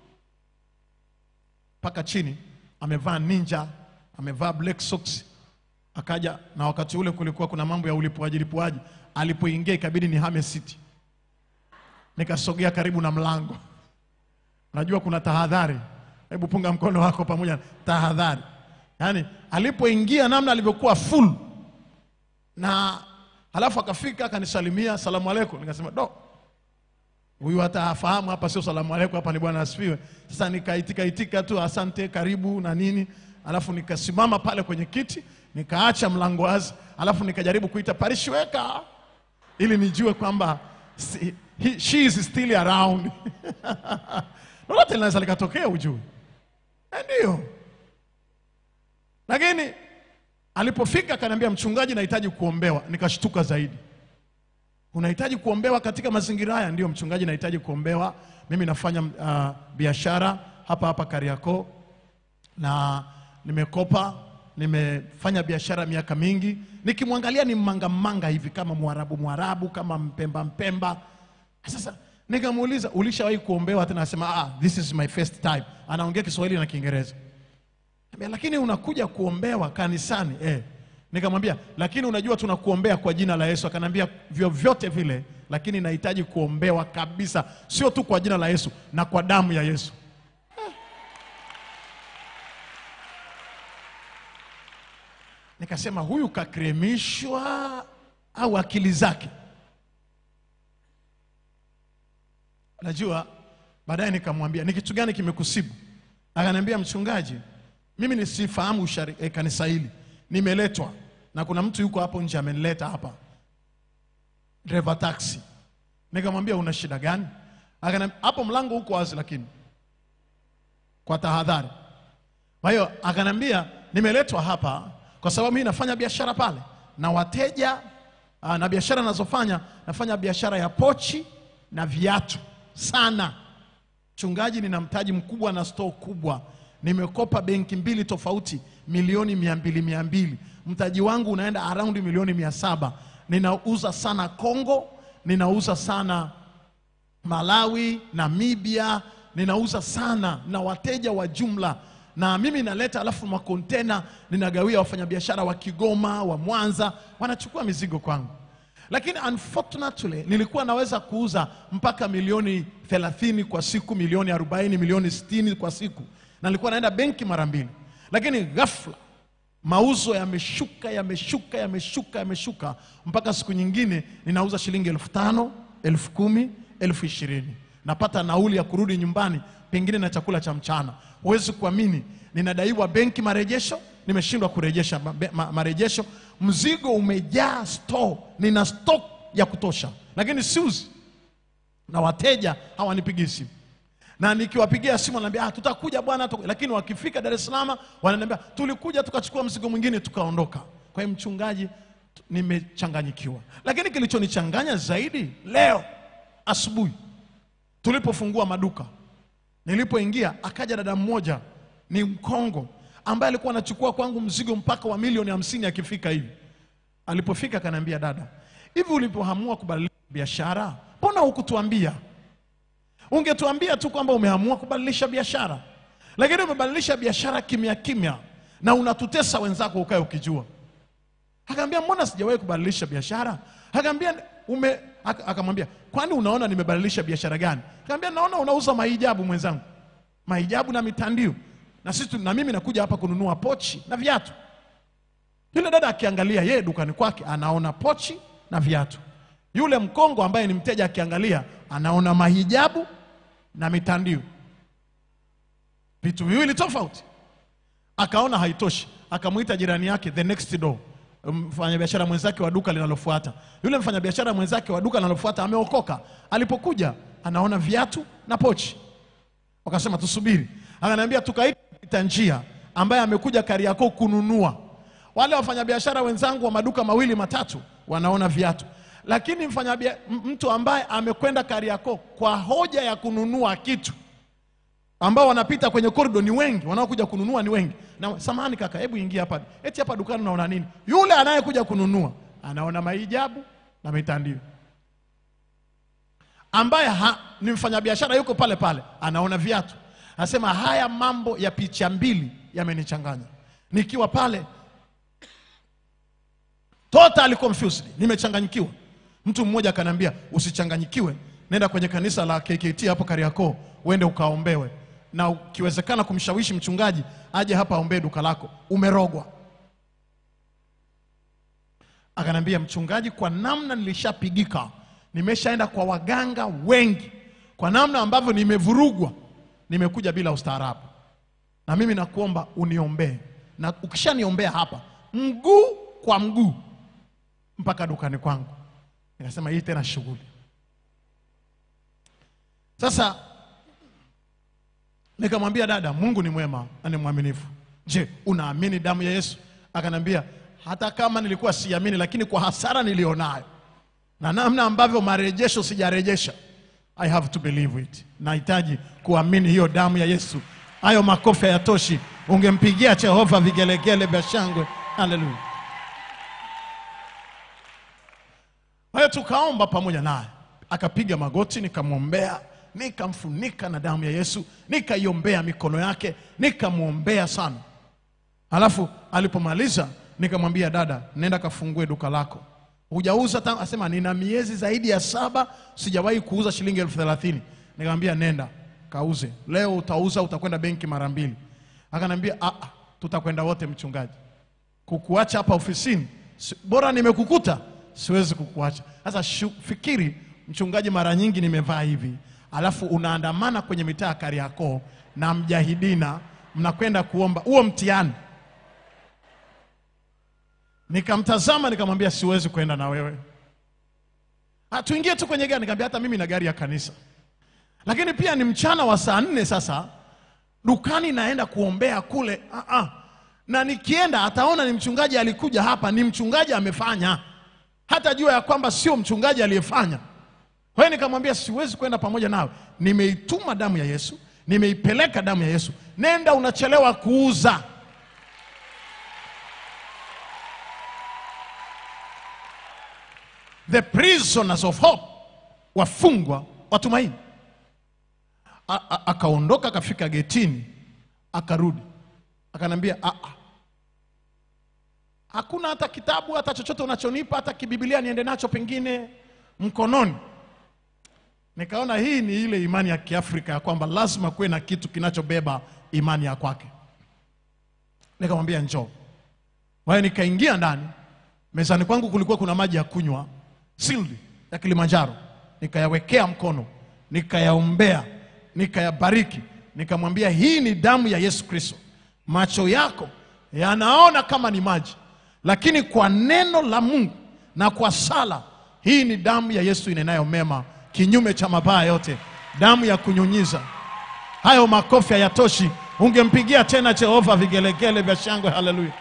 mpaka chini, amevaa ninja, amevaa black socks, akaja na wakati ule kulikuwa kuna mambo ya ulipuaji lipuaji. Alipoingia ikabidi nihame siti, nikasogea karibu na mlango. Najua kuna tahadhari, hebu punga mkono wako pamoja, tahadhari. Yaani alipoingia namna alivyokuwa full na halafu akafika akanisalimia, salamu alaikum. Nikasema do, huyu hata hafahamu hapa sio salamu alaikum, hapa ni bwana asifiwe. Sasa nikaitika itika tu asante, karibu na nini, alafu nikasimama pale kwenye kiti nikaacha mlango wazi, alafu nikajaribu kuita parishweka ili nijue kwamba si, he, she is still around lolote linaweza likatokea, ujue Eh, ndio. Lakini alipofika akaniambia, mchungaji, nahitaji kuombewa. Nikashtuka zaidi. Unahitaji kuombewa katika mazingira haya? Ndio mchungaji, nahitaji kuombewa. Mimi nafanya uh, biashara hapa hapa Kariakoo na nimekopa, nimefanya biashara miaka mingi. Nikimwangalia ni mmanga mmanga hivi kama Mwarabu Mwarabu, kama Mpemba Mpemba. Sasa nikamuuliza ulishawahi kuombewa? Tena anasema ah, this is my first time. Anaongea Kiswahili na Kiingereza. Nikamwambia, lakini unakuja kuombewa kanisani eh. Nikamwambia lakini unajua tunakuombea kwa jina la Yesu. Akanambia vyovyote vile, lakini nahitaji kuombewa kabisa, sio tu kwa jina la Yesu na kwa damu ya Yesu. Eh. Nikasema huyu kakremishwa au akili zake? Najua baadaye nikamwambia ni kitu gani kimekusibu? Akaniambia mchungaji, mimi nisifahamu ushari- eh, kanisa hili, nimeletwa na kuna mtu yuko hapo nje amenileta hapa, driver taxi. Nikamwambia una shida gani? Akaniambia hapo mlango uko wazi, lakini kwa tahadhari. Kwa hiyo akaniambia nimeletwa hapa kwa sababu mimi nafanya biashara pale na wateja aa, na biashara nazofanya nafanya biashara ya pochi na viatu sana. Mchungaji, nina mtaji mkubwa na store kubwa, nimekopa benki mbili tofauti milioni mia mbili mia mbili mtaji wangu unaenda around milioni mia saba ninauza sana Kongo, ninauza sana Malawi, Namibia, ninauza sana na wateja wa jumla, na mimi naleta, alafu makontena ninagawia wafanyabiashara wa Kigoma, wa Mwanza, wanachukua mizigo kwangu. Lakini unfortunately nilikuwa naweza kuuza mpaka milioni 30 kwa siku, milioni 40, milioni 60 kwa siku, na nilikuwa naenda benki mara mbili, lakini ghafla mauzo yameshuka yameshuka yameshuka yameshuka mpaka siku nyingine ninauza shilingi elfu tano elfu kumi elfu ishirini napata nauli ya kurudi nyumbani pengine na chakula cha mchana huwezi kuamini ninadaiwa benki marejesho nimeshindwa kurejesha ma- be- ma- marejesho mzigo umejaa store nina stock ya kutosha lakini siuzi na wateja hawanipigii simu na nikiwapigia simu wananiambia ah, tutakuja bwana tuku-" lakini wakifika Dar es Salaam wananiambia tulikuja tukachukua mzigo mwingine tukaondoka. Kwa hiyo mchungaji, t- nimechanganyikiwa. Lakini kilichonichanganya zaidi leo asubuhi tulipofungua maduka, nilipoingia akaja dada mmoja ni Mkongo ambaye alikuwa anachukua kwangu mzigo mpaka wa milioni hamsini akifika hivi. Alipofika akaniambia, dada, hivi ulipoamua kubadilisha biashara, mbona hukutuambia? Ungetuambia tu kwamba umeamua kubadilisha biashara, lakini umebadilisha biashara kimya kimya na unatutesa wenzako ukae ukijua. Akaambia mbona sijawahi kubadilisha biashara? Akaambia ume aka- akamwambia kwani unaona nimebadilisha biashara gani? Akaambia naona unauza mahijabu mwenzangu, mahijabu na mitandio, na sisi tu- na mimi nakuja hapa kununua pochi na viatu. Yule dada akiangalia yeye dukani kwake anaona pochi na viatu. Yule mkongo ambaye ni mteja akiangalia anaona mahijabu na mitandio, vitu viwili tofauti. Akaona haitoshi, akamwita jirani yake the next door, mfanyabiashara mwenzake wa duka linalofuata. Yule mfanyabiashara mwenzake wa duka linalofuata ameokoka, alipokuja anaona viatu na pochi wakasema tusubiri. Akaniambia tukaita njia ambaye amekuja Kariakoo kununua. Wale wafanyabiashara wenzangu wa maduka mawili matatu wanaona viatu, lakini mfanyabia, m- mtu ambaye amekwenda Kariakoo kwa hoja ya kununua kitu ambao wanapita kwenye korido ni wengi, wanaokuja kununua ni wengi. Na samahani kaka, hebu ingia hapa. Eti hapa dukani unaona nini? Yule anayekuja kununua anaona mahijabu na mitandio ambaye ha, ni mfanyabiashara yuko pale pale anaona viatu, anasema haya mambo ya picha mbili yamenichanganya. Nikiwa pale totally confused, nimechanganyikiwa. Mtu mmoja akaniambia usichanganyikiwe, nenda kwenye kanisa la KKT hapo Kariakoo, uende ukaombewe, na ukiwezekana kumshawishi mchungaji aje hapa aombee duka lako, umerogwa. Akanambia mchungaji, kwa namna nilishapigika, nimeshaenda kwa waganga wengi, kwa namna ambavyo nimevurugwa, nimekuja bila ustaarabu, na mimi nakuomba uniombee, na ukishaniombea hapa mguu kwa mguu mpaka dukani kwangu. Nikasema hii tena shughuli. Sasa nikamwambia dada, Mungu ni mwema na ni mwaminifu. Je, unaamini damu ya Yesu? Akanambia hata kama nilikuwa siamini, lakini kwa hasara nilionayo na namna ambavyo marejesho sijarejesha, I have to believe it. Nahitaji kuamini hiyo damu ya Yesu. Hayo makofi hayatoshi, ungempigia Jehova vigelegele vya shangwe. Haleluya! Kwa hiyo tukaomba pamoja naye, akapiga magoti, nikamwombea, nikamfunika na damu ya Yesu, nikaiombea mikono yake, nikamwombea sana. Alafu alipomaliza nikamwambia dada, nenda kafungue duka lako. Hujauza tangu? Asema nina miezi zaidi ya saba sijawahi kuuza shilingi elfu thelathini. Nikamwambia nenda kauze, leo utauza, utakwenda benki mara mbili. Akanambia "Ah, ah, tutakwenda wote mchungaji kukuacha hapa ofisini si, bora nimekukuta siwezi kukuacha sasa shu- fikiri mchungaji mara nyingi nimevaa hivi alafu unaandamana kwenye mitaa ya kariakoo na mjahidina mnakwenda kuomba huo mtihani nikamtazama nikamwambia siwezi kwenda na wewe "Ah, tuingie tu kwenye gari nikamwambia hata mimi na gari ya kanisa lakini pia ni mchana wa saa nne sasa dukani naenda kuombea kule ah, ah. na nikienda ataona ni mchungaji alikuja hapa ni mchungaji amefanya hata jua ya kwamba sio mchungaji aliyefanya kwa hiyo nikamwambia siwezi kwenda pamoja nawe nimeituma damu ya yesu nimeipeleka damu ya yesu nenda unachelewa kuuza the prisoners of hope wafungwa watumaini A- a- akaondoka akafika getini akarudi akanambia "Ah, ah. hakuna hata kitabu hata chochote unachonipa hata kibibilia niende nacho pengine mkononi nikaona hii ni ile imani ya kiafrika ya kwamba lazima kuwe na kitu kinachobeba imani ya kwake nikamwambia njoo kwa hiyo nikaingia ndani mezani kwangu kulikuwa kuna maji ya kunywa sildi ya kilimanjaro nikayawekea mkono nikayaombea nikayabariki nikamwambia hii ni damu ya yesu kristo macho yako yanaona kama ni maji lakini kwa neno la mungu na kwa sala hii ni damu ya yesu inenayo mema kinyume cha mabaya yote damu ya kunyunyiza hayo makofi hayatoshi ungempigia tena jehova vigelegele vya shangwe haleluya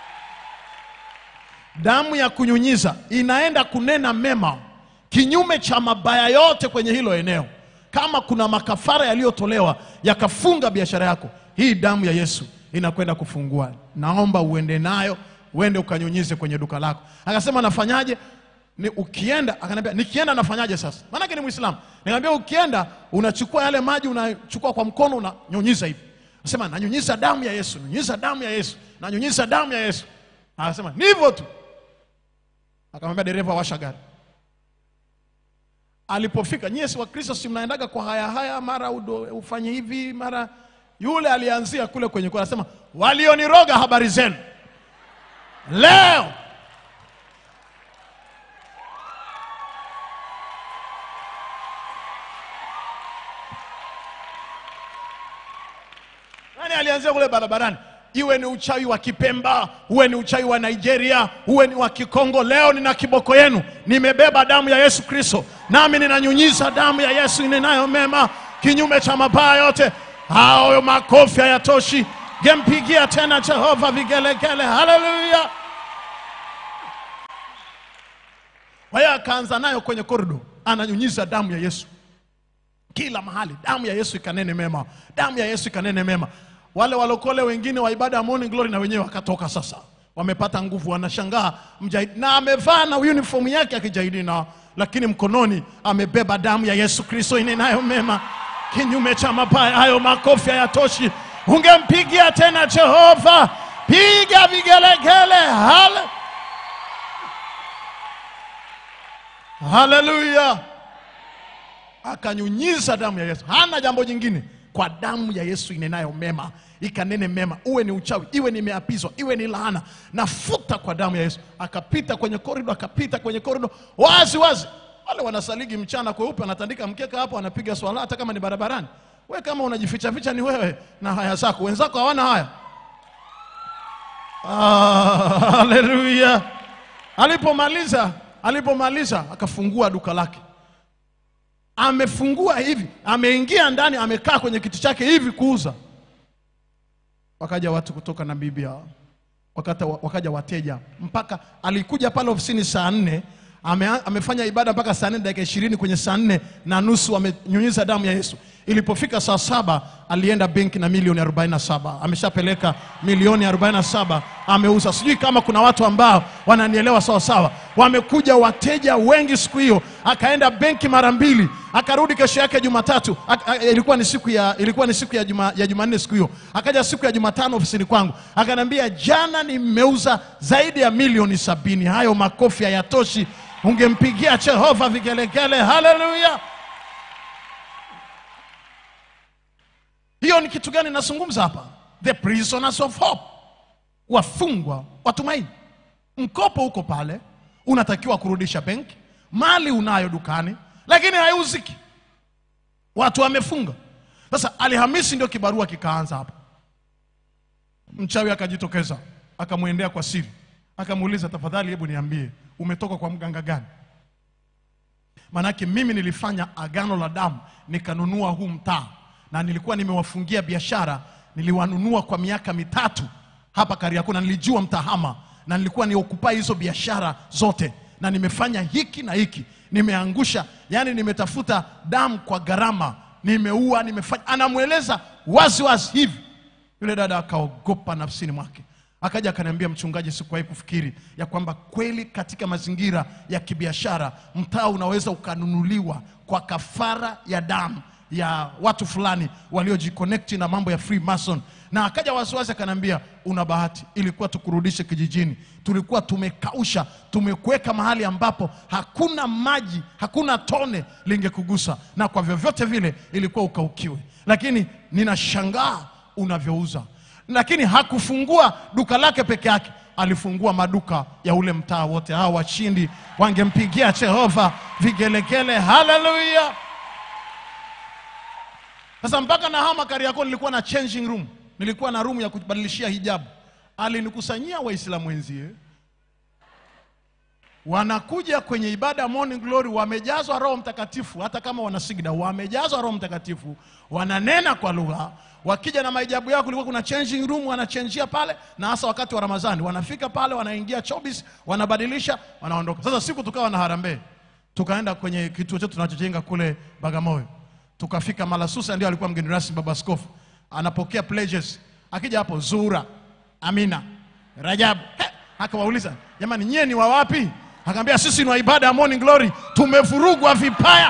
damu ya kunyunyiza inaenda kunena mema kinyume cha mabaya yote kwenye hilo eneo kama kuna makafara yaliyotolewa yakafunga biashara yako hii damu ya yesu inakwenda kufungua naomba uende nayo uende ukanyunyize kwenye duka lako akasema nafanyaje ni ukienda akaniambia nikienda nafanyaje sasa maanake ni mwislamu nikamwambia ukienda unachukua yale maji unachukua kwa mkono unanyunyiza hivi Anasema nanyunyiza damu ya yesu nyunyiza damu ya yesu nanyunyiza damu ya yesu akasema ni hivyo tu akamwambia dereva washa gari alipofika nyie si wakristo si mnaendaga kwa haya haya mara udo, ufanye hivi mara yule alianzia kule kwenye kwa anasema walioniroga habari zenu leo nani alianzia kule barabarani iwe ni uchawi wa kipemba uwe ni uchawi wa nigeria uwe ni wa kikongo leo nina kiboko yenu nimebeba damu ya yesu kristo nami ninanyunyiza damu ya yesu inenayo mema kinyume cha mabaya yote hayo makofi hayatoshi gempigia tena jehova vigelegele haleluya kwa hiyo akaanza nayo kwenye korido ananyunyiza damu ya yesu kila mahali damu ya yesu ikanene mema damu ya yesu ikanene mema wale walokole wengine wa ibada ya morning glory na wenyewe wakatoka sasa wamepata nguvu wanashangaa mjahidi na amevaa na uniform yake ya kijahidi na lakini mkononi amebeba damu ya yesu kristo inenayo mema kinyume cha mabaya hayo makofi hayatoshi ungempigia tena jehova piga vigelegele hale haleluya akanyunyiza damu ya yesu hana jambo jingine kwa damu ya yesu inenayo mema ikanene mema uwe ni uchawi iwe nimeapizwa iwe ni laana nafuta kwa damu ya yesu akapita kwenye korido akapita kwenye korido wazi wazi wale wanasaligi mchana kweupe wanatandika mkeka hapo wanapiga swala hata kama ni barabarani we kama unajificha ficha ni wewe na haya zako wenzako hawana haya Ah, haleluya alipomaliza alipomaliza akafungua duka lake amefungua hivi ameingia ndani amekaa kwenye kiti chake hivi kuuza wakaja watu kutoka namibia wakata, wakaja wateja mpaka alikuja pale ofisini saa nne ame, amefanya ibada mpaka saa nne dakika ishirini kwenye saa nne na nusu amenyunyiza damu ya yesu ilipofika saa saba alienda benki na milioni 47 ameshapeleka milioni 47 ameuza sijui kama kuna watu ambao wananielewa sawa sawa wamekuja wateja wengi siku hiyo akaenda benki mara mbili akarudi kesho yake jumatatu Ak- a- ilikuwa ni siku ya ilikuwa ni siku ya juma, ya jumanne siku hiyo akaja siku ya jumatano ofisini kwangu akaniambia jana nimeuza zaidi ya milioni sabini hayo makofi hayatoshi ungempigia jehova vigelegele haleluya hiyo ni kitu gani nazungumza hapa the prisoners of hope wafungwa watumaini mkopo uko pale unatakiwa kurudisha benki mali unayo dukani lakini haiuziki watu wamefunga sasa alhamisi ndio kibarua kikaanza hapa mchawi akajitokeza akamwendea kwa siri akamuuliza tafadhali hebu niambie umetoka kwa mganga gani maanake mimi nilifanya agano la damu nikanunua huu mtaa na nilikuwa nimewafungia biashara niliwanunua kwa miaka mitatu hapa kariakoo na nilijua mtahama na nilikuwa niokupai hizo biashara zote na nimefanya hiki na hiki nimeangusha yani nimetafuta damu kwa gharama nimeua nimefanya anamweleza wazi wazi hivi Yule dada akaogopa nafsini mwake, akaja akaniambia, mchungaji, sikuwahi kufikiri ya kwamba kweli katika mazingira ya kibiashara mtaa unaweza ukanunuliwa kwa kafara ya damu ya watu fulani waliojiconnecti na mambo ya Freemason. Na akaja wasiwasi akaniambia, una bahati, ilikuwa tukurudishe kijijini, tulikuwa tumekausha, tumekuweka mahali ambapo hakuna maji, hakuna tone lingekugusa, na kwa vyovyote vile ilikuwa ukaukiwe, lakini ninashangaa unavyouza. Lakini hakufungua duka lake peke yake, alifungua maduka ya ule mtaa wote. Hao washindi wangempigia Jehova vigelegele, haleluya! Sasa mpaka na hama Kariakoo nilikuwa na changing room, nilikuwa na room ya kubadilishia hijabu. Alinikusanyia Waislamu wenzie, wanakuja kwenye ibada ya morning glory, wamejazwa Roho Mtakatifu, hata kama wana sigda, wamejazwa Roho Mtakatifu, wananena kwa lugha. Wakija na mahijabu yao, kulikuwa kuna changing room, wanachenjia pale, na hasa wakati wa Ramadhani wanafika pale, wanaingia chobis, wanabadilisha, wanaondoka. Sasa siku tukawa na harambee, tukaenda kwenye kituo chetu tunachojenga kule Bagamoyo tukafika Malasusa, ndio alikuwa mgeni rasmi baba askofu, anapokea pledges. Akija hapo Zura, Amina, Rajabu, He, akawauliza jamani, nyie ni wa wapi? Akaambia sisi ni wa ibada ya morning glory, tumevurugwa vipaya.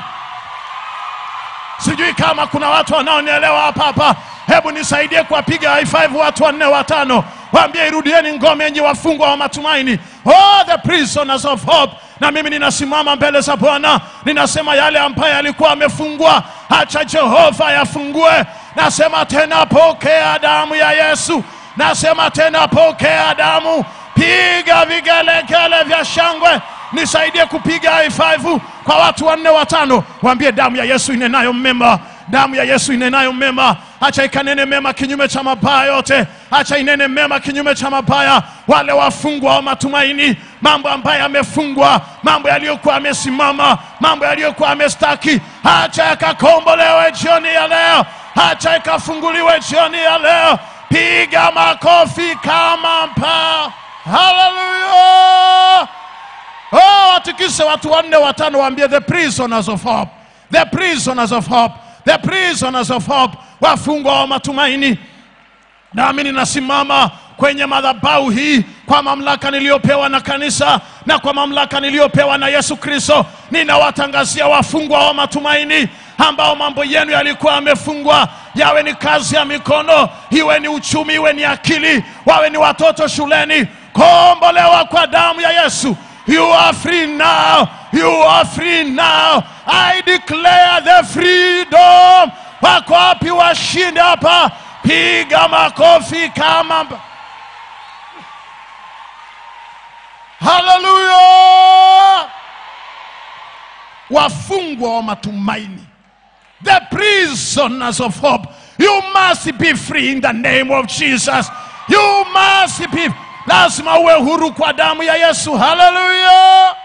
Sijui kama kuna watu wanaonielewa hapa hapa. Hebu nisaidie kuwapiga high five watu wanne watano, waambie irudieni ngome yenye wafungwa wa matumaini, oh the prisoners of hope. Na mimi ninasimama mbele za Bwana, ninasema yale ambayo yalikuwa amefungwa, acha Jehova yafungue. Nasema tena, pokea damu ya Yesu. Nasema tena, pokea damu. Piga vigelegele vya shangwe, nisaidie kupiga high five kwa watu wanne watano, waambie damu ya Yesu inenayo mema damu ya Yesu inenayo mema, acha ikanene mema kinyume cha mabaya yote, acha inene mema kinyume cha mabaya. Wale wafungwa wa matumaini, mambo ambayo yamefungwa, mambo yaliyokuwa yamesimama, mambo yaliyokuwa yamestaki, acha yakakombolewe jioni ya leo, acha ikafunguliwe jioni ya leo. Piga makofi kama mpaa, haleluya! Oh, watikise watu wanne watano, waambie the prisoners of hope, the prisoners of hope, the prisoners of hope, wafungwa wa matumaini. Nami ninasimama kwenye madhabahu hii kwa mamlaka niliyopewa na kanisa na kwa mamlaka niliyopewa na Yesu Kristo, ninawatangazia wafungwa wa matumaini ambao mambo yenu yalikuwa yamefungwa, yawe ni kazi ya mikono, iwe ni uchumi, iwe ni akili, wawe ni watoto shuleni, kombolewa kwa damu ya Yesu. You are free now. You are free now. I declare the freedom. Wako wapi washinde hapa? Piga makofi kama mba- Hallelujah! Wafungwa wa matumaini. The prisoners of hope. You must be free in the name of Jesus. You must be. Lazima uwe huru kwa damu ya Yesu. Hallelujah.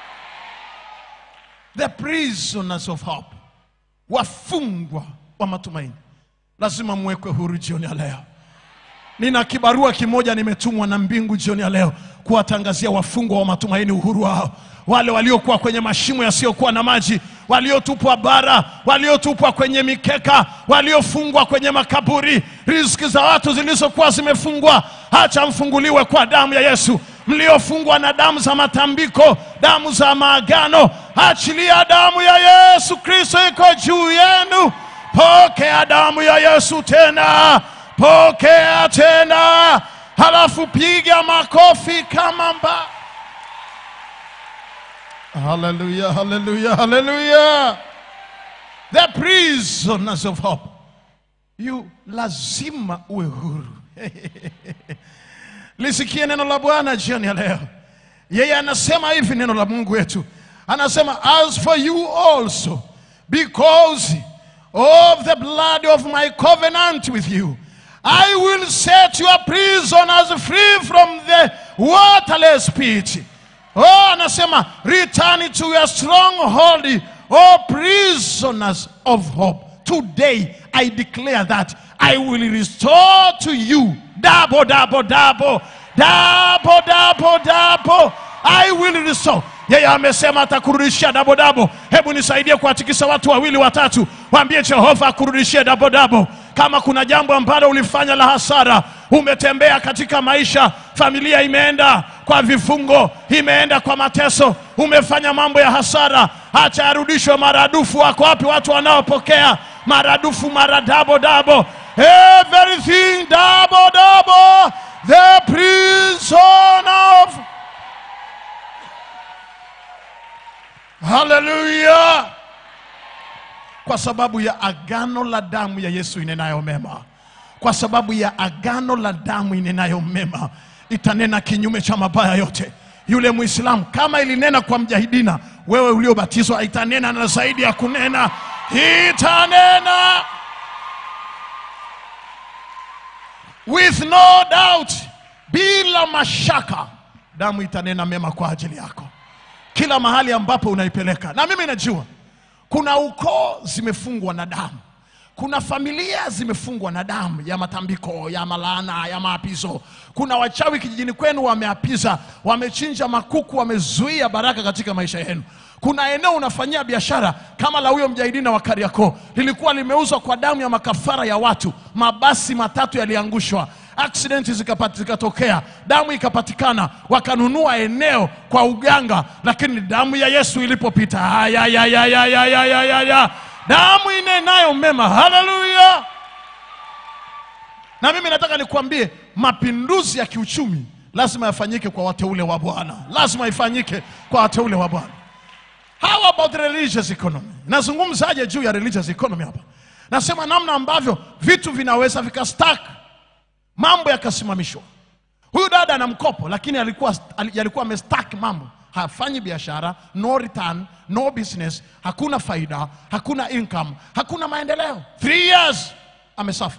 The prisoners of hope. Wafungwa wa matumaini. Lazima mwekwe huru jioni ya leo. Nina kibarua kimoja nimetumwa na mbingu jioni ya leo kuwatangazia wafungwa wa matumaini uhuru wao, wale waliokuwa kwenye mashimo yasiyokuwa na maji, waliotupwa bara, waliotupwa kwenye mikeka, waliofungwa kwenye makaburi, riziki za watu zilizokuwa zimefungwa, acha mfunguliwe kwa damu ya Yesu. Mliofungwa na damu za matambiko, damu za maagano, achilia damu ya Yesu Kristo iko juu yenu. Pokea damu ya Yesu tena, pokea tena, halafu piga makofi kama mba. Haleluya, haleluya, haleluya. The prisoners of hope. You lazima uwe huru. Lisikie neno la Bwana jioni ya leo. Yeye anasema hivi, neno la Mungu wetu anasema, as for you also because of the blood of my covenant with you I will set your prisoners free from the waterless pit. Oh, anasema return to your stronghold, oh prisoners of hope. Today I declare that I will restore to you double, double, double, double, double, double. I will restore. Yeye amesema atakurudishia dabodabo. Hebu nisaidie kuwatikisa watu wawili watatu, waambie Jehova akurudishie dabodabo. kama kuna jambo ambalo ulifanya la hasara umetembea katika maisha familia imeenda kwa vifungo imeenda kwa mateso umefanya mambo ya hasara acha yarudishwe maradufu wako wapi watu wanaopokea maradufu mara dabo dabo everything double double the prison of haleluya kwa sababu ya agano la damu ya yesu inenayo mema kwa sababu ya agano la damu inenayo mema itanena kinyume cha mabaya yote yule mwislamu kama ilinena kwa mjahidina wewe uliobatizwa itanena na zaidi ya kunena itanena with no doubt bila mashaka damu itanena mema kwa ajili yako kila mahali ambapo unaipeleka na mimi najua kuna ukoo zimefungwa na damu kuna familia zimefungwa na damu ya matambiko ya malaana ya maapizo kuna wachawi kijijini kwenu wameapiza wamechinja makuku wamezuia baraka katika maisha yenu kuna eneo unafanyia biashara kama la huyo mjahidina wa kariakoo lilikuwa limeuzwa kwa damu ya makafara ya watu mabasi matatu yaliangushwa accident zikapati- zikatokea damu ikapatikana wakanunua eneo kwa uganga lakini damu ya yesu ilipopita ayayayayayayayaya damu inenayo mema haleluya na mimi nataka nikuambie mapinduzi ya kiuchumi lazima yafanyike kwa wateule wa bwana lazima ifanyike kwa wateule wa bwana How about religious economy? Nazungumzaje juu ya religious economy hapa? Nasema namna ambavyo vitu vinaweza vikastack, mambo yakasimamishwa. Huyu dada ana mkopo, lakini alikuwa ali- alikuwa amestack mambo, hafanyi biashara, no return, no business, hakuna faida, hakuna income, hakuna maendeleo. Three years amesafa,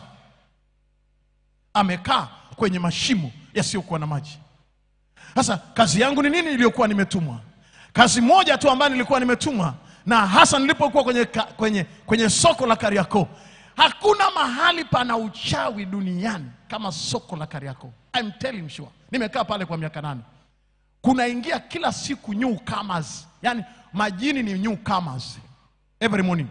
amekaa kwenye mashimo yasiyokuwa na maji. Sasa kazi yangu ni nini iliyokuwa nimetumwa? Kazi moja tu ambayo nilikuwa nimetumwa, na hasa nilipokuwa kwenye, ka- kwenye, kwenye soko la Kariakoo. Hakuna mahali pana uchawi duniani kama soko la Kariakoo. I'm telling sure. Nimekaa pale kwa miaka nane. Kunaingia kila siku newcomers, yani majini ni newcomers every morning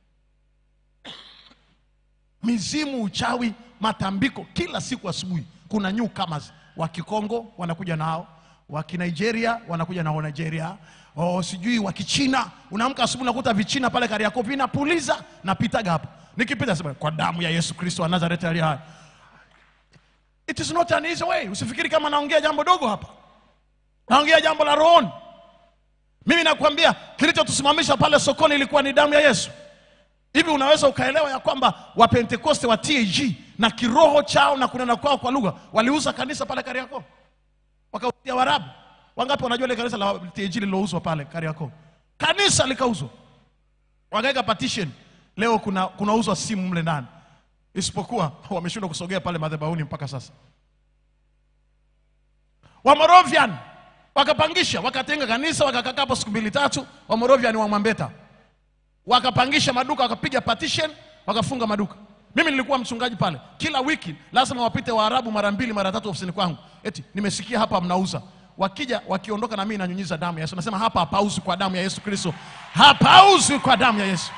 mizimu, uchawi, matambiko, kila siku asubuhi kuna newcomers wa Kikongo wanakuja nao, wa Kinigeria wanakuja nao Nigeria, oh, sijui wa Kichina. Unaamka asubuhi nakuta vichina pale Kariakoo vinapuliza, napitaga hapo, nikipita sema kwa damu ya Yesu Kristo wa Nazareti aliye hai. It is not an easy way. Usifikiri kama naongea jambo dogo hapa, naongea jambo la rohoni. Mimi nakwambia kilichotusimamisha pale sokoni ilikuwa ni damu ya Yesu. Hivi unaweza ukaelewa ya kwamba Wapentekoste wa TAG na kiroho chao na kunena kwao kwa lugha waliuza kanisa pale Kariakoo, wakauzia Warabu. Wangapi wanajua ile kanisa la TAG lililouzwa pale Kariakoo? Kanisa likauzwa, wakaweka partition. Leo kuna kunauzwa simu mle ndani, isipokuwa wameshindwa kusogea pale madhabahuni mpaka sasa. Wamorovian wakapangisha, wakatenga kanisa, wakakaa hapo siku mbili tatu. Wamorovian wa Mwambeta wakapangisha maduka wakapiga partition wakafunga maduka mimi nilikuwa mchungaji pale kila wiki lazima wapite waarabu mara mbili mara tatu ofisini kwangu eti nimesikia hapa mnauza wakija wakiondoka na mimi nanyunyiza damu ya yesu nasema hapa hapauzi kwa damu ya yesu kristo hapauzi kwa damu ya yesu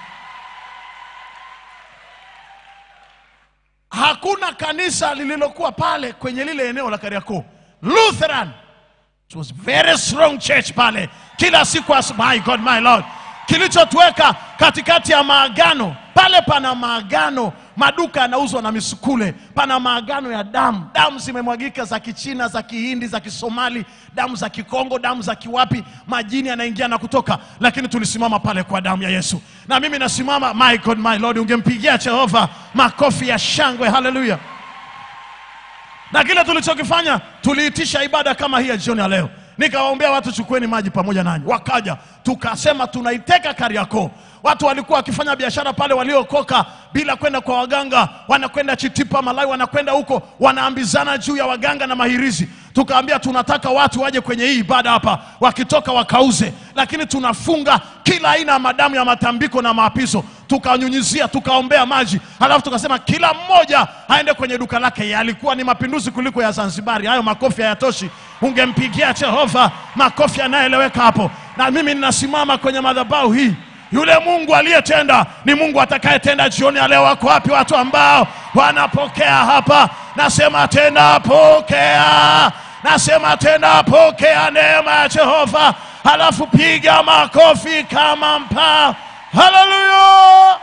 hakuna kanisa lililokuwa pale kwenye lile eneo la kariakoo lutheran It was very strong church pale kila siku as my God my Lord kilichotuweka katikati ya maagano pale pana maagano maduka yanauzwa na misukule pana maagano ya damu damu zimemwagika za kichina za kihindi za kisomali damu za kikongo damu za kiwapi majini yanaingia na kutoka lakini tulisimama pale kwa damu ya yesu na mimi nasimama my God my Lord ungempigia jehova makofi ya shangwe haleluya na kile tulichokifanya tuliitisha ibada kama hii ya jioni ya leo nikawaombea watu chukueni maji pamoja nanyi wakaja tukasema tunaiteka kariakoo watu walikuwa wakifanya biashara pale waliokoka bila kwenda kwa waganga wanakwenda chitipa malai wanakwenda huko wanaambizana juu ya waganga na mahirizi tukaambia tunataka watu waje kwenye hii ibada hapa wakitoka wakauze lakini tunafunga kila aina ya madamu ya matambiko na maapizo tukanyunyizia tukaombea maji halafu tukasema kila mmoja aende kwenye duka lake yalikuwa ni mapinduzi kuliko ya zanzibari hayo makofi hayatoshi ungempigia jehova makofi yanayoeleweka hapo na mimi ninasimama kwenye madhabahu hii Yule Mungu aliyetenda ni Mungu atakayetenda jioni ya leo. Wako wapi watu ambao wanapokea hapa? Nasema tena pokea, nasema tena pokea neema ya Jehova, halafu piga makofi kama mpaa. Haleluya!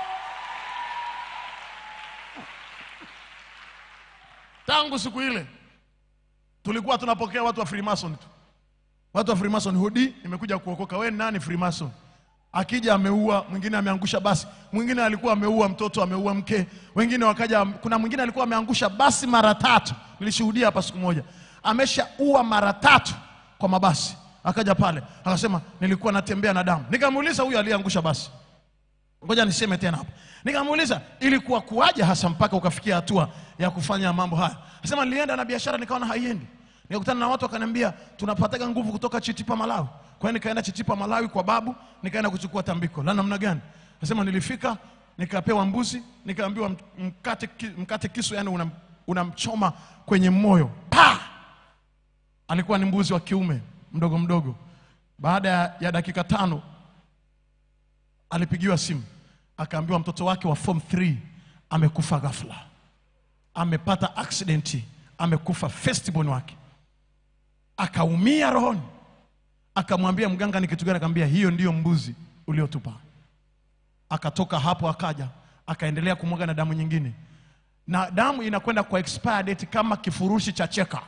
Tangu siku ile tulikuwa tunapokea watu wa Freemason tu, watu wa Freemason. Hudi, nimekuja kuokoka. We nani Freemason? Akija ameua mwingine, ameangusha basi, mwingine alikuwa ameua mtoto, ameua mke, wengine wakaja. Kuna mwingine alikuwa ameangusha basi mara tatu, nilishuhudia hapa siku moja, ameshaua mara tatu kwa mabasi. Akaja pale akasema, nilikuwa natembea na damu. Nikamuuliza huyu aliyeangusha basi, ngoja niseme tena hapa. Nikamuuliza ilikuwa kuwaje hasa mpaka ukafikia hatua ya kufanya mambo haya? Anasema nilienda na biashara nikaona haiendi, nikakutana na watu wakaniambia tunapataga nguvu kutoka Chitipa Malawi. Kwa hiyo nikaenda Chitipa Malawi kwa babu, nikaenda kuchukua tambiko la namna gani. Anasema nilifika nikapewa mbuzi, nikaambiwa mkate, ki- mkate kisu, yani unam- unamchoma kwenye moyo pa alikuwa ni mbuzi wa kiume mdogo mdogo. Baada ya- ya dakika tano alipigiwa simu akaambiwa mtoto wake wa form 3 amekufa ghafla, amepata aksidenti, amekufa firstborn wake, akaumia rohoni. Akamwambia mganga, ni kitu gani? Akamwambia hiyo ndiyo mbuzi uliotupa. Akatoka hapo akaja akaendelea kumwaga na damu nyingine, na damu inakwenda kwa expire date kama kifurushi cha cheka.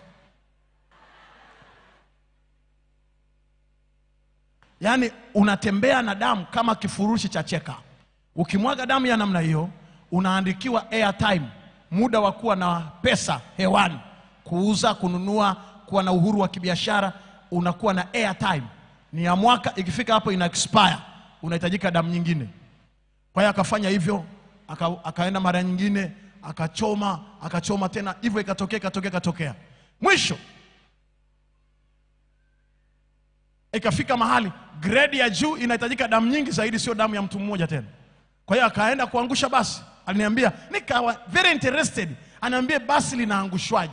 Yaani unatembea na damu kama kifurushi cha cheka. Ukimwaga damu ya namna hiyo, unaandikiwa airtime, muda wa kuwa na pesa hewani, kuuza, kununua, kuwa na uhuru wa kibiashara, unakuwa na airtime. Ni ya mwaka, ikifika hapo ina expire, unahitajika damu nyingine. Kwa hiyo akafanya hivyo, aka, akaenda mara nyingine, akachoma, akachoma tena, hivyo ikatokea, ikatokea, ikatokea. Mwisho ikafika mahali grade ya juu inahitajika damu nyingi zaidi, sio damu ya mtu mmoja tena. Kwa hiyo akaenda kuangusha basi, aliniambia, nikawa very interested, anaambia basi linaangushwaje?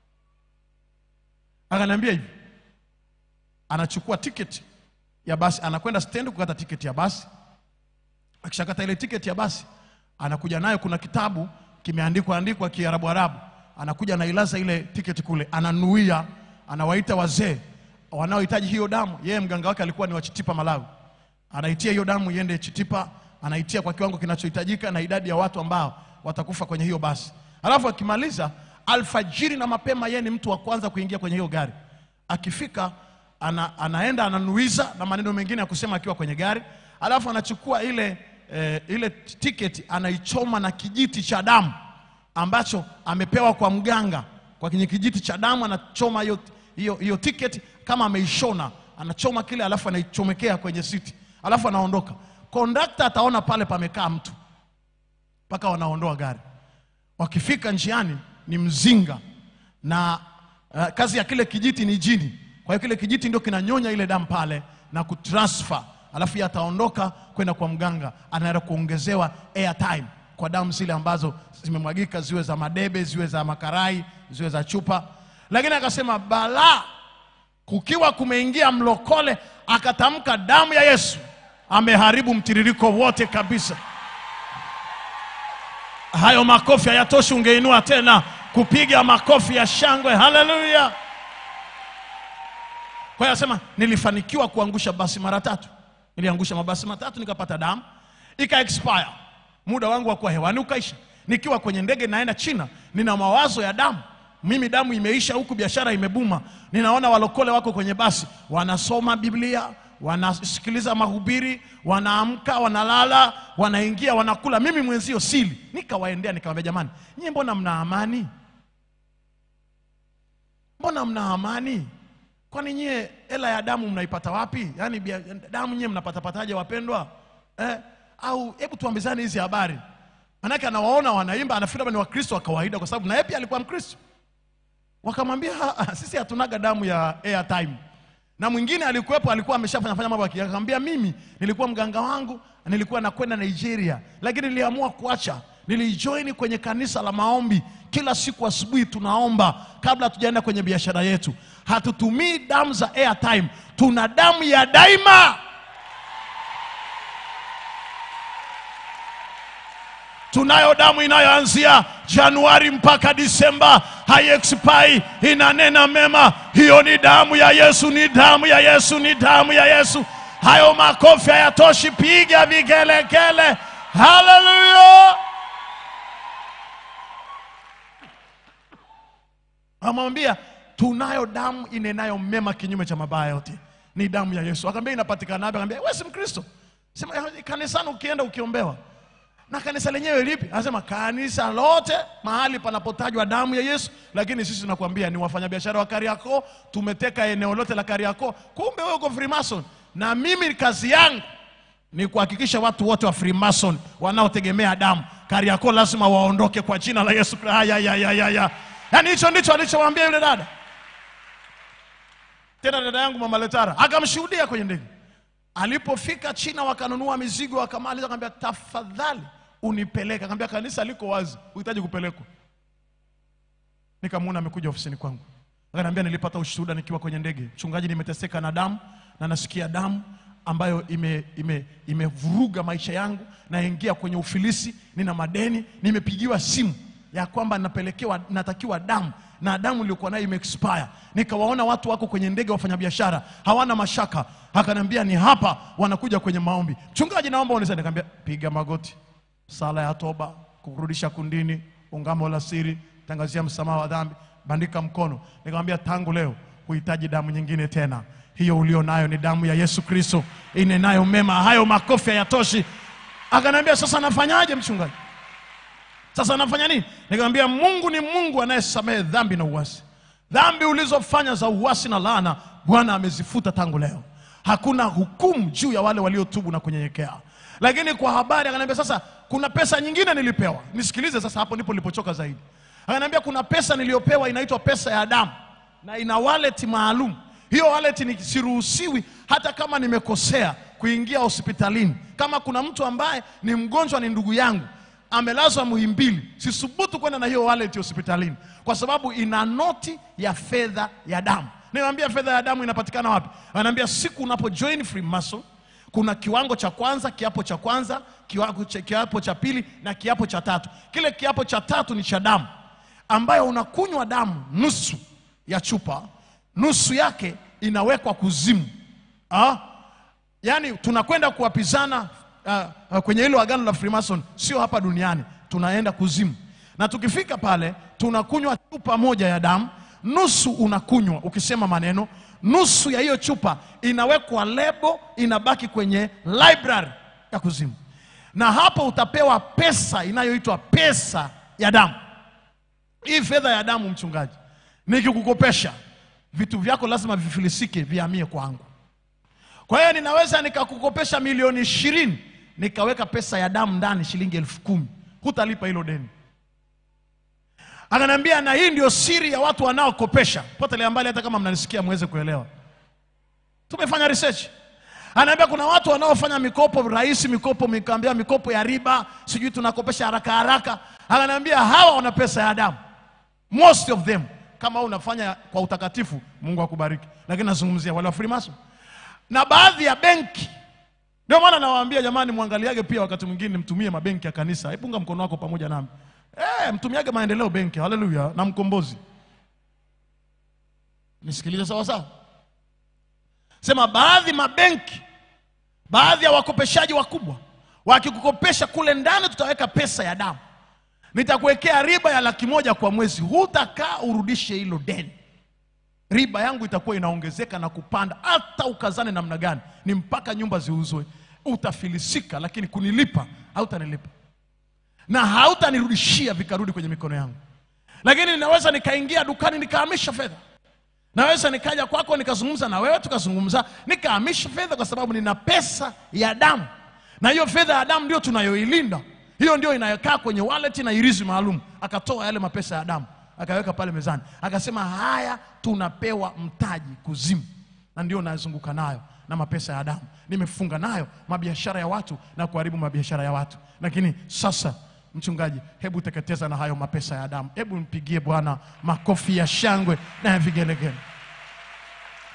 Akaniambia hivi, anachukua tiketi ya basi, anakwenda stendi kukata tiketi ya basi. Akishakata ile tiketi ya basi, anakuja nayo, kuna kitabu kimeandikwa andikwa Kiarabu Arabu, anakuja anailaza ile tiketi kule, ananuia, anawaita wazee wanaohitaji hiyo damu. Yeye mganga wake alikuwa ni wa Chitipa Malawi, anaitia hiyo damu iende Chitipa, anaitia kwa kiwango kinachohitajika na idadi ya watu ambao watakufa kwenye hiyo basi. Alafu akimaliza alfajiri na mapema, yeye ni mtu wa kwanza kuingia kwenye hiyo gari. Akifika ana, anaenda ananuiza na maneno mengine ya kusema akiwa kwenye gari, alafu anachukua ile eh, ile tiketi anaichoma na kijiti cha damu ambacho amepewa kwa mganga. Kwa kwenye kijiti cha damu anachoma hiyo hiyo hiyo tiketi kama ameishona, anachoma kile, alafu anaichomekea kwenye siti, alafu anaondoka. Kondakta ataona pale pamekaa mtu mpaka wanaondoa gari. Wakifika njiani ni mzinga na uh, kazi ya kile kijiti ni jini. Kwa hiyo kile kijiti ndio kinanyonya ile damu pale na kutransfer, alafu yeye ataondoka kwenda kwa mganga, anaenda kuongezewa airtime kwa damu zile ambazo zimemwagika, ziwe za madebe, ziwe za makarai, ziwe za chupa. Lakini akasema balaa, kukiwa kumeingia mlokole akatamka damu ya Yesu, ameharibu mtiririko wote kabisa. Hayo makofi hayatoshi, ungeinua tena kupiga makofi ya shangwe. Haleluya! Kwa hiyo asema nilifanikiwa kuangusha basi mara tatu. Niliangusha mabasi matatu nikapata damu ika expire, muda wangu wa kuwa hewani ukaisha. Nikiwa kwenye ndege naenda China, nina mawazo ya damu. Mimi damu imeisha huku, biashara imebuma. Ninaona walokole wako kwenye basi, wanasoma Biblia, wanasikiliza mahubiri, wanaamka, wanalala, wanaingia, wanakula. Mimi mwenzio sili. Nikawaendea nikamwambia, jamani, nyie mbona mna amani? Mbona mna amani? Kwani nyie hela ya damu mnaipata wapi? Yaani bia- damu nyie mnapatapataje wapendwa? Eh? Au hebu tuambizane hizi habari. Manake anawaona wanaimba, anafikiri labda ni Wakristo wa kawaida, kwa sababu na yeye pia alikuwa Mkristo. Wakamwambia "Ha, ha, sisi hatunaga damu ya airtime. Na mwingine alikuwepo, alikuwa ameshafanya fanya mambo yake. Akamwambia mimi nilikuwa mganga wangu, nilikuwa nakwenda Nigeria, lakini niliamua kuacha. Nilijoin kwenye kanisa la maombi. Kila siku asubuhi tunaomba kabla hatujaenda kwenye biashara yetu. Hatutumii damu za airtime, tuna damu ya daima. tunayo damu inayoanzia Januari mpaka Disemba, haiexpai, inanena mema. Hiyo ni damu ya Yesu, ni damu ya Yesu, ni damu ya Yesu. Hayo makofi hayatoshi, piga vigelegele. Haleluya! Amwambia tunayo damu inenayo mema kinyume cha mabaya yote, ni damu ya Yesu. Akamwambia inapatikana wapi? Akamwambia wewe si Mkristo? Sema "Eh, kanisani ukienda ukiombewa na kanisa lenyewe lipi? Anasema kanisa lote mahali panapotajwa damu ya Yesu, lakini sisi tunakwambia ni wafanyabiashara wa Kariakoo, tumeteka eneo lote la Kariakoo. Kumbe wewe uko Freemason, na mimi kazi yangu ni kuhakikisha watu wote wa Freemason wanaotegemea damu Kariakoo lazima waondoke kwa jina la Yesu Kristo. Haya, ya, ya, ya, ya. Yaani hicho ndicho alichomwambia yule dada. Tena dada yangu mama Letara akamshuhudia kwenye ndege. Alipofika China wakanunua mizigo, wakamaliza, akamwambia tafadhali unipeleke. Akamwambia kanisa liko wazi, uhitaji kupelekwa. Nikamwona amekuja ofisini kwangu, akaniambia nilipata ushuhuda nikiwa kwenye ndege, mchungaji, nimeteseka na damu na nasikia damu ambayo ime, ime, imevuruga maisha yangu, naingia kwenye ufilisi, nina madeni, nimepigiwa simu ya kwamba napelekewa, natakiwa damu na damu iliyokuwa nayo imeexpire. Nikawaona watu wako kwenye ndege, wafanyabiashara hawana mashaka, akaniambia ni hapa, wanakuja kwenye maombi. Mchungaji, naomba unisaidie. Nikamwambia piga magoti, sala ya toba, kukurudisha kundini, ungamo la siri, tangazia msamaha wa dhambi, bandika mkono. Nikamwambia tangu leo huhitaji damu nyingine tena, hiyo ulio nayo ni damu ya Yesu Kristo inenayo mema. Hayo makofi hayatoshi. Akaniambia sasa nafanyaje mchungaji? Sasa nafanya nini? Nikamwambia Mungu ni Mungu anayesamehe dhambi na uasi. Dhambi ulizofanya za uasi na laana, Bwana amezifuta tangu leo. Hakuna hukumu juu ya wale waliotubu na kunyenyekea. Lakini kwa habari, akaniambia sasa, kuna pesa nyingine nilipewa. Nisikilize sasa, hapo ndipo nilipochoka zaidi. Akaniambia kuna pesa niliyopewa inaitwa pesa ya damu na ina wallet maalum. Hiyo wallet ni siruhusiwi hata kama nimekosea kuingia hospitalini. Kama kuna mtu ambaye ni mgonjwa, ni ndugu yangu amelazwa Muhimbili, sisubutu kwenda na hiyo wallet hospitalini kwa sababu ina noti ya fedha ya damu. Niwaambia fedha ya damu inapatikana wapi? Anaambia siku unapo join Freemason kuna kiwango cha kwanza, kiapo cha kwanza, kiwango cha, kiapo cha pili na kiapo cha tatu. Kile kiapo cha tatu ni cha damu ambayo unakunywa damu nusu ya chupa, nusu yake inawekwa kuzimu. Ah? Yaani tunakwenda kuwapizana uh, uh, kwenye hilo agano la Freemason, sio hapa duniani, tunaenda kuzimu. Na tukifika pale tunakunywa chupa moja ya damu, nusu unakunywa ukisema maneno, nusu ya hiyo chupa inawekwa lebo, inabaki kwenye library ya kuzimu, na hapo utapewa pesa inayoitwa pesa ya damu. Hii fedha ya damu, mchungaji, nikikukopesha vitu vyako lazima vifilisike, vihamie kwangu. Kwa hiyo ninaweza nikakukopesha milioni ishirini nikaweka pesa ya damu ndani shilingi elfu kumi hutalipa hilo deni. Akaniambia, na hii ndio siri ya watu wanaokopesha. Potelea mbali, hata kama mnanisikia mweze kuelewa. Tumefanya research. Anaambia kuna watu wanaofanya mikopo rahisi, mikopo nikaambia mikopo ya riba, sijui tunakopesha haraka haraka. Akaniambia hawa wana pesa ya damu, most of them. Kama wewe unafanya kwa utakatifu, Mungu akubariki, lakini nazungumzia wale wa Freemason na baadhi ya benki. Ndio maana nawaambia jamani, mwangaliage pia, wakati mwingine mtumie mabenki ya kanisa. Hebu punga mkono wako pamoja nami. Eh, mtumiage maendeleo benki, haleluya, na mkombozi. Nisikilize sawa sawa. Sema baadhi mabenki, baadhi ya wakopeshaji wakubwa wakikukopesha kule ndani, tutaweka pesa ya damu, nitakuwekea riba ya laki moja kwa mwezi, hutakaa urudishe hilo deni riba yangu itakuwa inaongezeka na kupanda, hata ukazane namna gani, ni mpaka nyumba ziuzwe, utafilisika, lakini kunilipa hautanilipa na hautanirudishia vikarudi kwenye mikono yangu. Lakini ninaweza nikaingia dukani nikahamisha fedha, naweza nikaja kwako nikazungumza na wewe tukazungumza, nikahamisha fedha, kwa sababu nina pesa ya damu, na hiyo fedha ya damu ndio tunayoilinda. Hiyo ndio inayokaa kwenye wallet na irizi maalum. Akatoa yale mapesa ya damu akaweka pale mezani, akasema haya tunapewa mtaji kuzimu, na ndio nazunguka nayo na mapesa ya damu, nimefunga nayo mabiashara ya watu na kuharibu mabiashara ya watu. Lakini sasa, mchungaji, hebu teketeza na hayo mapesa ya damu. Hebu mpigie Bwana makofi ya shangwe na ya vigelegele.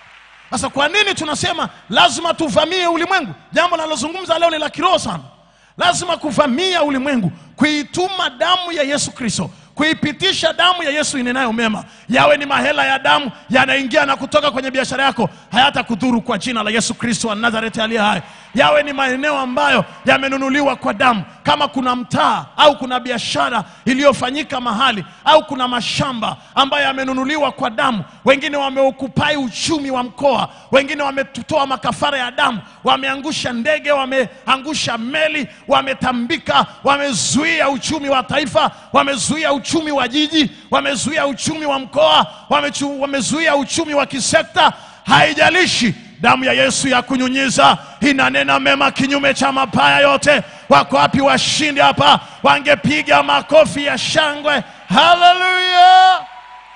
Sasa kwa nini tunasema lazima tuvamie ulimwengu? Jambo nalozungumza leo ni la kiroho sana, lazima kuvamia ulimwengu kuituma damu ya yesu kristo kuipitisha damu ya yesu inenayo mema yawe ni mahela ya damu yanaingia na kutoka kwenye biashara yako hayata kudhuru kwa jina la yesu kristo wa nazareti aliye hai yawe ni maeneo ambayo yamenunuliwa kwa damu kama kuna mtaa au kuna biashara iliyofanyika mahali au kuna mashamba ambayo yamenunuliwa kwa damu wengine wameukupai uchumi wa mkoa wengine wametoa makafara ya damu wameangusha ndege wameangusha meli wametambika wamezuia uchumi wa taifa wamezuia uchumi wa jiji wamezuia uchumi wa mkoa wamechu- wamezuia uchumi wa kisekta haijalishi damu ya yesu ya kunyunyiza inanena mema kinyume cha mabaya yote wako wapi washindi hapa wangepiga makofi ya shangwe haleluya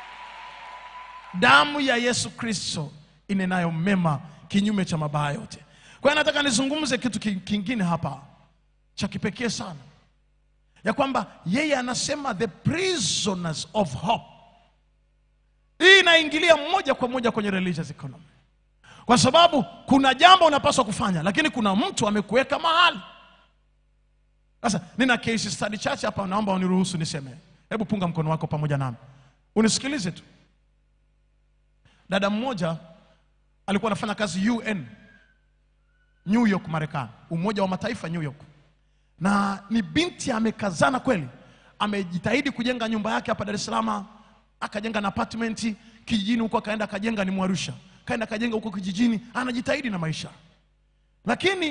damu ya yesu kristo inenayo mema kinyume cha mabaya yote kwa hiyo nataka nizungumze kitu ki- kingine hapa cha kipekee sana ya kwamba yeye anasema the prisoners of hope hii inaingilia moja kwa moja kwenye religious economy kwa sababu kuna jambo unapaswa kufanya lakini kuna mtu amekuweka mahali sasa nina case study chache hapa naomba uniruhusu niseme hebu punga mkono wako pamoja nami unisikilize tu dada mmoja alikuwa anafanya kazi un new york marekani umoja wa mataifa new york na ni binti amekazana kweli amejitahidi kujenga nyumba yake hapa dar es salaam akajenga na apartment kijijini huko akaenda akajenga ni mwarusha kaenda akajenga huko kijijini anajitahidi na maisha lakini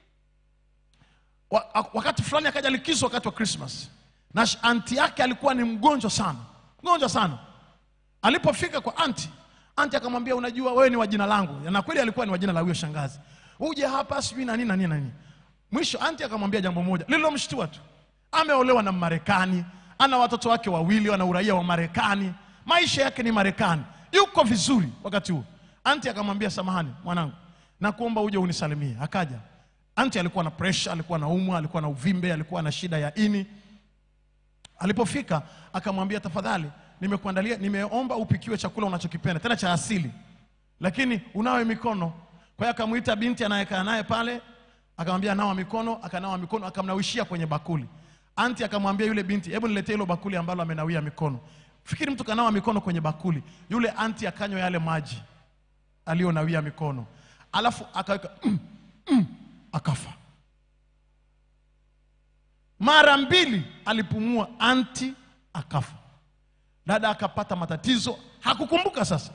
wa, wakati fulani akaja likizo wakati wa christmas na sh- anti yake alikuwa ni mgonjwa sana mgonjwa sana alipofika kwa anti anti akamwambia unajua wewe ni wa jina langu na kweli alikuwa ni wa jina la huyo shangazi uje hapa sijui na nini na nini na nini mwisho anti akamwambia jambo moja lililomshtua tu ameolewa na marekani ana watoto wake wawili wana uraia wa marekani maisha yake ni marekani yuko vizuri wakati huo anti akamwambia samahani mwanangu nakuomba uje unisalimie akaja anti alikuwa na presha alikuwa na umwa alikuwa na uvimbe alikuwa na shida ya ini alipofika akamwambia tafadhali nimekuandalia nimeomba upikiwe chakula unachokipenda tena cha asili lakini unawe mikono kwa hiyo akamwita binti anayekaa naye pale akamwambia nawa mikono akanawa mikono akamnawishia kwenye bakuli anti akamwambia yule binti hebu niletee hilo bakuli ambalo amenawia mikono fikiri mtu kanawa mikono kwenye bakuli yule anti akanywa yale maji aliyonawia mikono alafu akaweka mm, mm, akafa mara mbili alipumua anti akafa dada akapata matatizo hakukumbuka sasa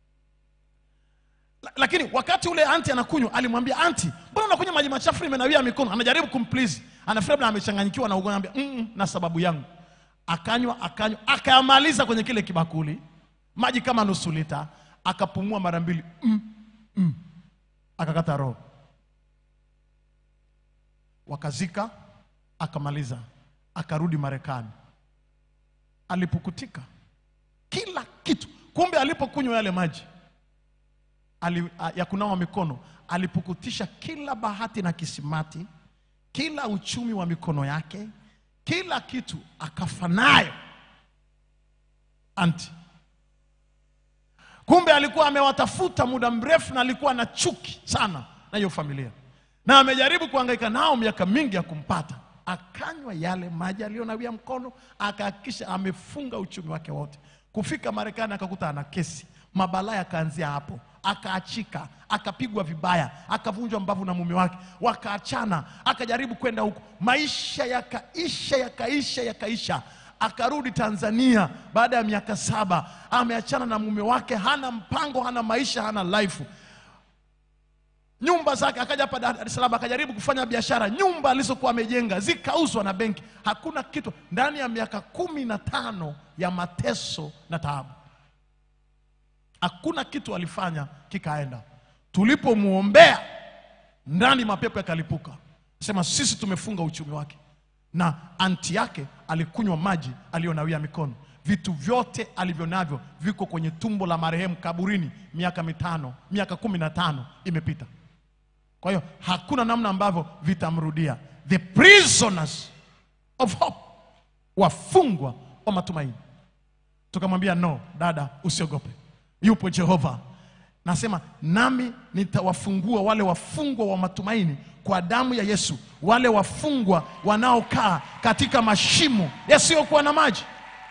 La- lakini wakati ule anti anakunywa alimwambia anti mbona unakunywa maji machafu nimenawia mikono anajaribu kumplizi anafikiri labda amechanganyikiwa na ugonjwa anambia mm, na sababu yangu akanywa akanywa akayamaliza kwenye kile kibakuli maji kama nusu lita akapumua mara mbili mm, mm, akakata roho wakazika akamaliza akarudi marekani alipukutika kila kitu kumbe alipokunywa yale maji ali, a- ya kunawa mikono alipukutisha kila bahati na kisimati kila uchumi wa mikono yake kila kitu akafa nayo anti kumbe alikuwa amewatafuta muda mrefu na alikuwa na chuki sana na hiyo familia na amejaribu kuhangaika nao miaka mingi ya kumpata akanywa yale maji aliyonawia mkono akahakikisha amefunga uchumi wake wote kufika marekani akakuta ana kesi mabalaa yakaanzia hapo akaachika akapigwa vibaya akavunjwa mbavu na mume wake wakaachana akajaribu kwenda huko maisha yakaisha yakaisha yakaisha akarudi tanzania baada ya miaka saba ameachana na mume wake hana mpango hana maisha hana life nyumba zake akaja hapa Dar es Salaam akajaribu kufanya biashara nyumba alizokuwa amejenga zikauzwa na benki hakuna kitu ndani ya miaka kumi na tano ya mateso na taabu hakuna kitu alifanya kikaenda tulipomwombea ndani mapepo yakalipuka sema sisi tumefunga uchumi wake na anti yake alikunywa maji aliyonawia mikono vitu vyote alivyo navyo viko kwenye tumbo la marehemu kaburini miaka mitano miaka kumi na tano imepita kwa hiyo hakuna namna ambavyo vitamrudia the prisoners of hope wafungwa wa matumaini tukamwambia no dada usiogope yupo jehova nasema nami nitawafungua wale wafungwa wa matumaini kwa damu ya Yesu, wale wafungwa wanaokaa katika mashimo yasiyokuwa na maji.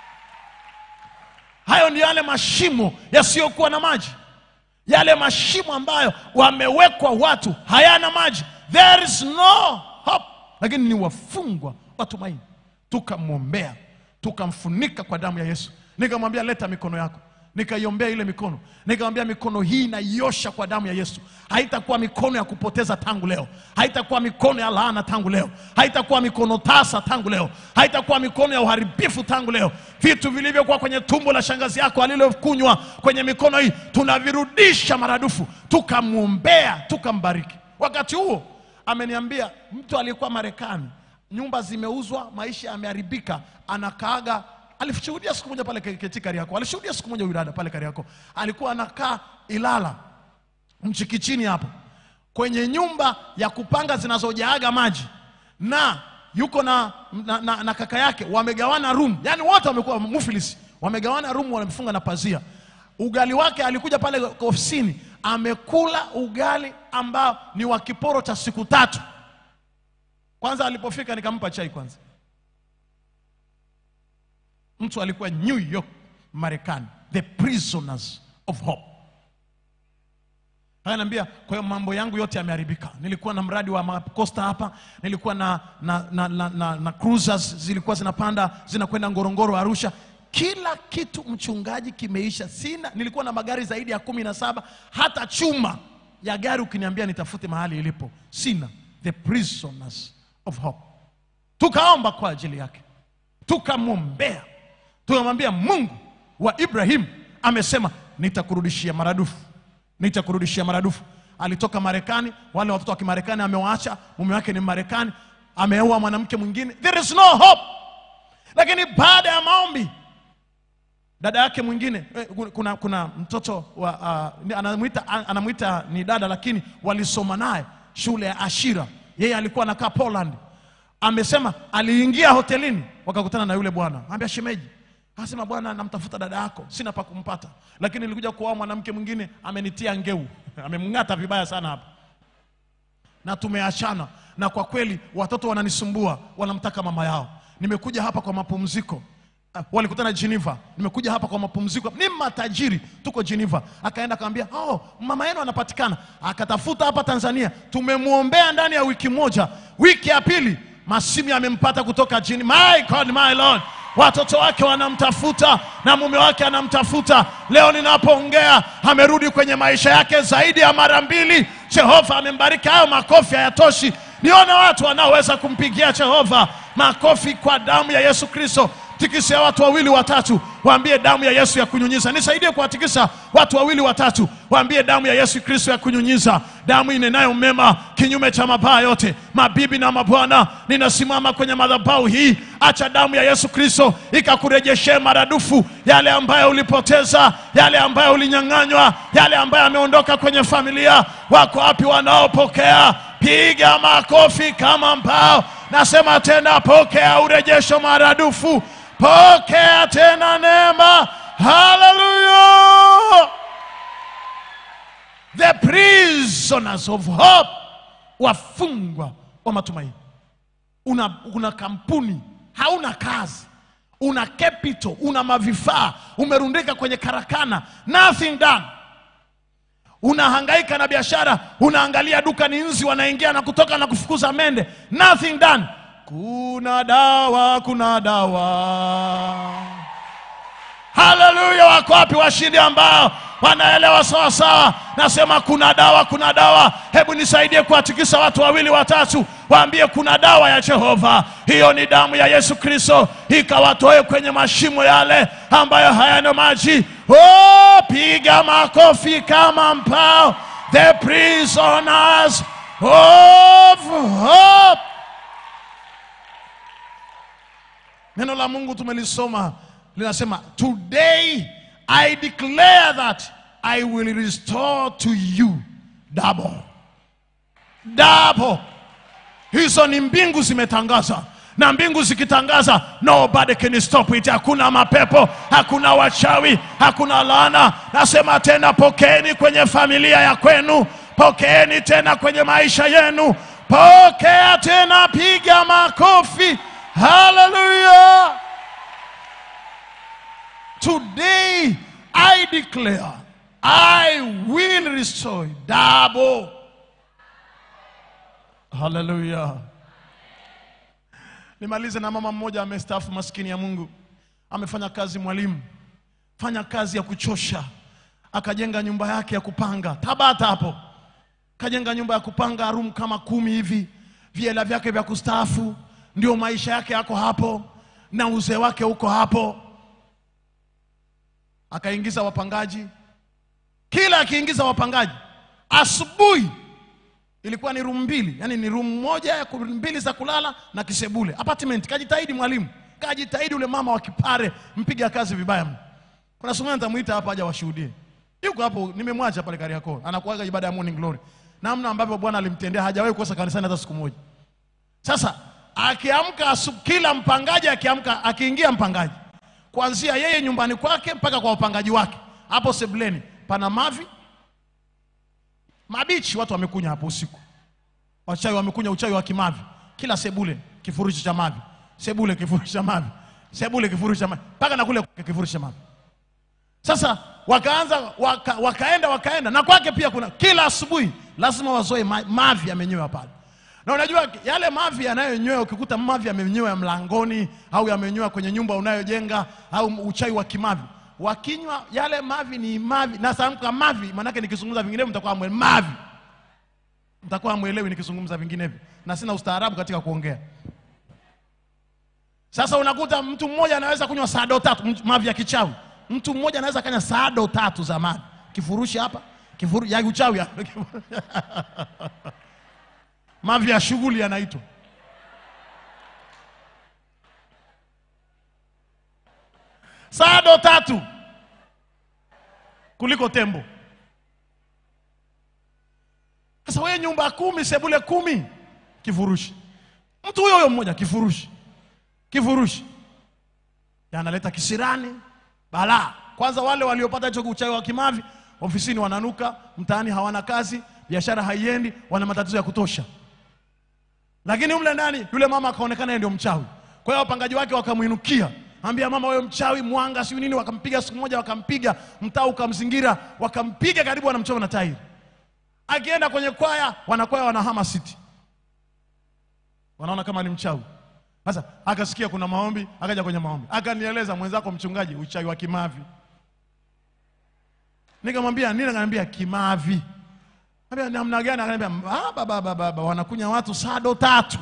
Hayo ni yale mashimo yasiyokuwa na maji, yale mashimo ambayo wamewekwa watu hayana maji, there is no hope, lakini ni wafungwa wa tumaini. Tukamwombea, tukamfunika kwa damu ya Yesu, nikamwambia leta mikono yako nikaiombea ile mikono, nikamwambia mikono hii naiosha kwa damu ya Yesu. Haitakuwa mikono ya kupoteza tangu leo, haitakuwa mikono ya laana tangu leo, haitakuwa mikono tasa tangu leo, haitakuwa mikono ya uharibifu tangu leo. Vitu vilivyokuwa kwenye tumbo la shangazi yako alilokunywa kwenye mikono hii tunavirudisha maradufu. Tukamwombea, tukambariki. Wakati huo ameniambia mtu aliyekuwa Marekani, nyumba zimeuzwa, maisha yameharibika, anakaaga alishuhudia siku moja pale Keti Kariakoo, alishuhudia siku moja huyu dada pale Kariakoo, alikuwa anakaa Ilala Mchikichini hapo kwenye nyumba ya kupanga zinazojaaga maji, na yuko na, na, na, na kaka yake wamegawana room, yani wote wamekuwa mufilisi, wamegawana room, wamefunga na pazia. Ugali wake alikuja pale ofisini, amekula ugali ambao ni wa kiporo cha siku tatu. Kwanza alipofika nikampa chai kwanza mtu alikuwa New York Marekani, the prisoners of hope. Ananiambia, kwa hiyo mambo yangu yote yameharibika. Nilikuwa na mradi wa makosta hapa, nilikuwa na, na, na, na, na, na cruisers zilikuwa zinapanda zinakwenda Ngorongoro, Arusha. Kila kitu mchungaji kimeisha, sina. Nilikuwa na magari zaidi ya kumi na saba, hata chuma ya gari ukiniambia nitafute mahali ilipo sina. The prisoners of hope. Tukaomba kwa ajili yake, tukamwombea tunamwambia Mungu wa Ibrahimu amesema nitakurudishia maradufu, nitakurudishia maradufu. Alitoka Marekani, wale watoto wa Kimarekani amewaacha, mume wake ni Marekani, ameoa mwanamke mwingine, there is no hope. Lakini baada ya maombi, dada yake mwingine eh, kuna, kuna mtoto wa, uh, anamwita, anamwita ni dada, lakini walisoma naye shule ya Ashira, yeye alikuwa anakaa Poland. Amesema aliingia hotelini, wakakutana na yule bwana, ambia shemeji Akasema bwana, namtafuta dada yako, sina pa kumpata, lakini nilikuja kuoa mwanamke mwingine, amenitia ngeu, amemng'ata vibaya sana hapa, na tumeachana, na kwa kweli watoto wananisumbua, wanamtaka mama yao. Nimekuja hapa kwa mapumziko. Uh, walikutana Geneva, nimekuja hapa kwa mapumziko, ni matajiri, tuko Geneva. Akaenda akamwambia, oh, mama yenu anapatikana. Akatafuta hapa Tanzania, tumemwombea ndani ya wiki moja. Wiki ya pili masimu yamempata kutoka Geneva. My God, my Lord watoto wake wanamtafuta na mume wake anamtafuta. Leo ninapoongea amerudi kwenye maisha yake zaidi ya mara mbili. Jehova amembariki. Hayo makofi hayatoshi, nione watu wanaoweza kumpigia Jehova makofi kwa damu ya Yesu Kristo. Tikisia watu wawili watatu, waambie damu ya Yesu ya kunyunyiza. Nisaidie kuwatikisa watu wawili watatu, waambie damu ya Yesu Kristo ya kunyunyiza, damu inenayo mema kinyume cha mabaya yote. Mabibi na mabwana, ninasimama kwenye madhabahu hii, acha damu ya Yesu Kristo ikakurejeshee maradufu yale ambayo ulipoteza, yale ambayo ulinyang'anywa, yale ambayo yameondoka kwenye familia. Wako wapi wanaopokea? Piga makofi kama mbao. Nasema tena, pokea urejesho maradufu, pokea tena neema. Haleluya! The prisoners of hope, wafungwa wa matumaini. Una, una kampuni, hauna kazi, una capital, una mavifaa, umerundika kwenye karakana, nothing done unahangaika na biashara, unaangalia duka ni nzi wanaingia na kutoka na kufukuza mende, nothing done. Kuna dawa, kuna dawa. Haleluya! Wako wapi washindi ambao wanaelewa sawa sawa? Nasema kuna dawa, kuna dawa. Hebu nisaidie kuwatikisa watu wawili watatu, waambie kuna dawa ya Jehova. Hiyo ni damu ya Yesu Kristo, ikawatoe kwenye mashimo yale ambayo hayana maji. Oh, piga makofi kama mpao. The prisoners of hope. Neno la Mungu tumelisoma linasema, today I declare that I will restore to you double double. Hizo ni mbingu zimetangaza, na mbingu zikitangaza nobody can stop it hakuna mapepo hakuna wachawi hakuna laana nasema tena pokeeni kwenye familia ya kwenu pokeeni tena kwenye maisha yenu pokea tena piga makofi haleluya today i declare i will restore double haleluya nimalize na mama mmoja amestaafu maskini ya mungu amefanya kazi mwalimu fanya kazi ya kuchosha akajenga nyumba yake ya kupanga tabata hapo kajenga nyumba ya kupanga room kama kumi hivi viela vyake vya kustaafu ndio maisha yake yako hapo na uzee wake uko hapo akaingiza wapangaji kila akiingiza wapangaji asubuhi ilikuwa ni room mbili yani ni room moja ya ku- mbili za kulala na kisebule apartment kajitahidi mwalimu kajitahidi ule mama wa kipare mpiga kazi vibaya mno kuna siku moja nitamuita hapa aje washuhudie yuko hapo nimemwacha pale Kariakoo anakuaga ibada ya morning glory namna ambavyo bwana alimtendea hajawahi kukosa kanisani hata siku moja sasa akiamka asu- kila mpangaji akiamka akiingia mpangaji kuanzia yeye nyumbani kwake mpaka kwa wapangaji wake hapo sebuleni pana mavi mabichi watu wamekunya hapo usiku wachawi wamekunya uchawi wa kimavi kila sebule kifurushi cha mavi sebule kifurushi cha mavi sebule kifurushi cha mavi mpaka na kule kifurushi cha mavi sasa wakaanza waka, wakaenda wakaenda na kwake pia kuna kila asubuhi lazima wazoe ma, mavi yamenyewa pale na unajua yale mavi yanayonyewa ukikuta mavi yamenyewa ya mlangoni au yamenyewa kwenye nyumba unayojenga au uchawi wa kimavi wakinywa yale mavi ni mavi na samka mavi maanake nikizungumza vinginevyo mtakuwa mwe mavi mtakuwa mwelewi nikizungumza vinginevyo na sina ustaarabu katika kuongea sasa unakuta mtu mmoja anaweza kunywa sado tatu m- mavi ya kichawi mtu mmoja anaweza kanya sado tatu za mavi kifurushi hapa kifuru, ya uchawi hapa. mavi ya shughuli yanaitwa sado tatu kuliko tembo sasa wewe nyumba kumi sebule kumi kifurushi mtu huyo huyo mmoja kifurushi kifurushi yanaleta kisirani balaa kwanza wale waliopata hicho uchawi wa kimavi ofisini wananuka mtaani hawana kazi biashara haiendi wana matatizo ya kutosha lakini mle ndani yule mama akaonekana yeye ndio mchawi kwa hiyo wapangaji wake wakamwinukia ambia mama wewe mchawi mwanga siu nini wakampiga siku moja wakampiga mtaa ukamzingira wakampiga karibu wanamchoma na tairi akienda kwenye kwaya wanakwaya wanahama siti wanaona kama ni mchawi sasa akasikia kuna maombi akaja kwenye maombi akanieleza mwenzako mchungaji uchawi wa kimavi nikamwambia nini akaniambia kimavi Ambia namna gani akaniambia "Ah, baba baba baba wanakunya watu sado tatu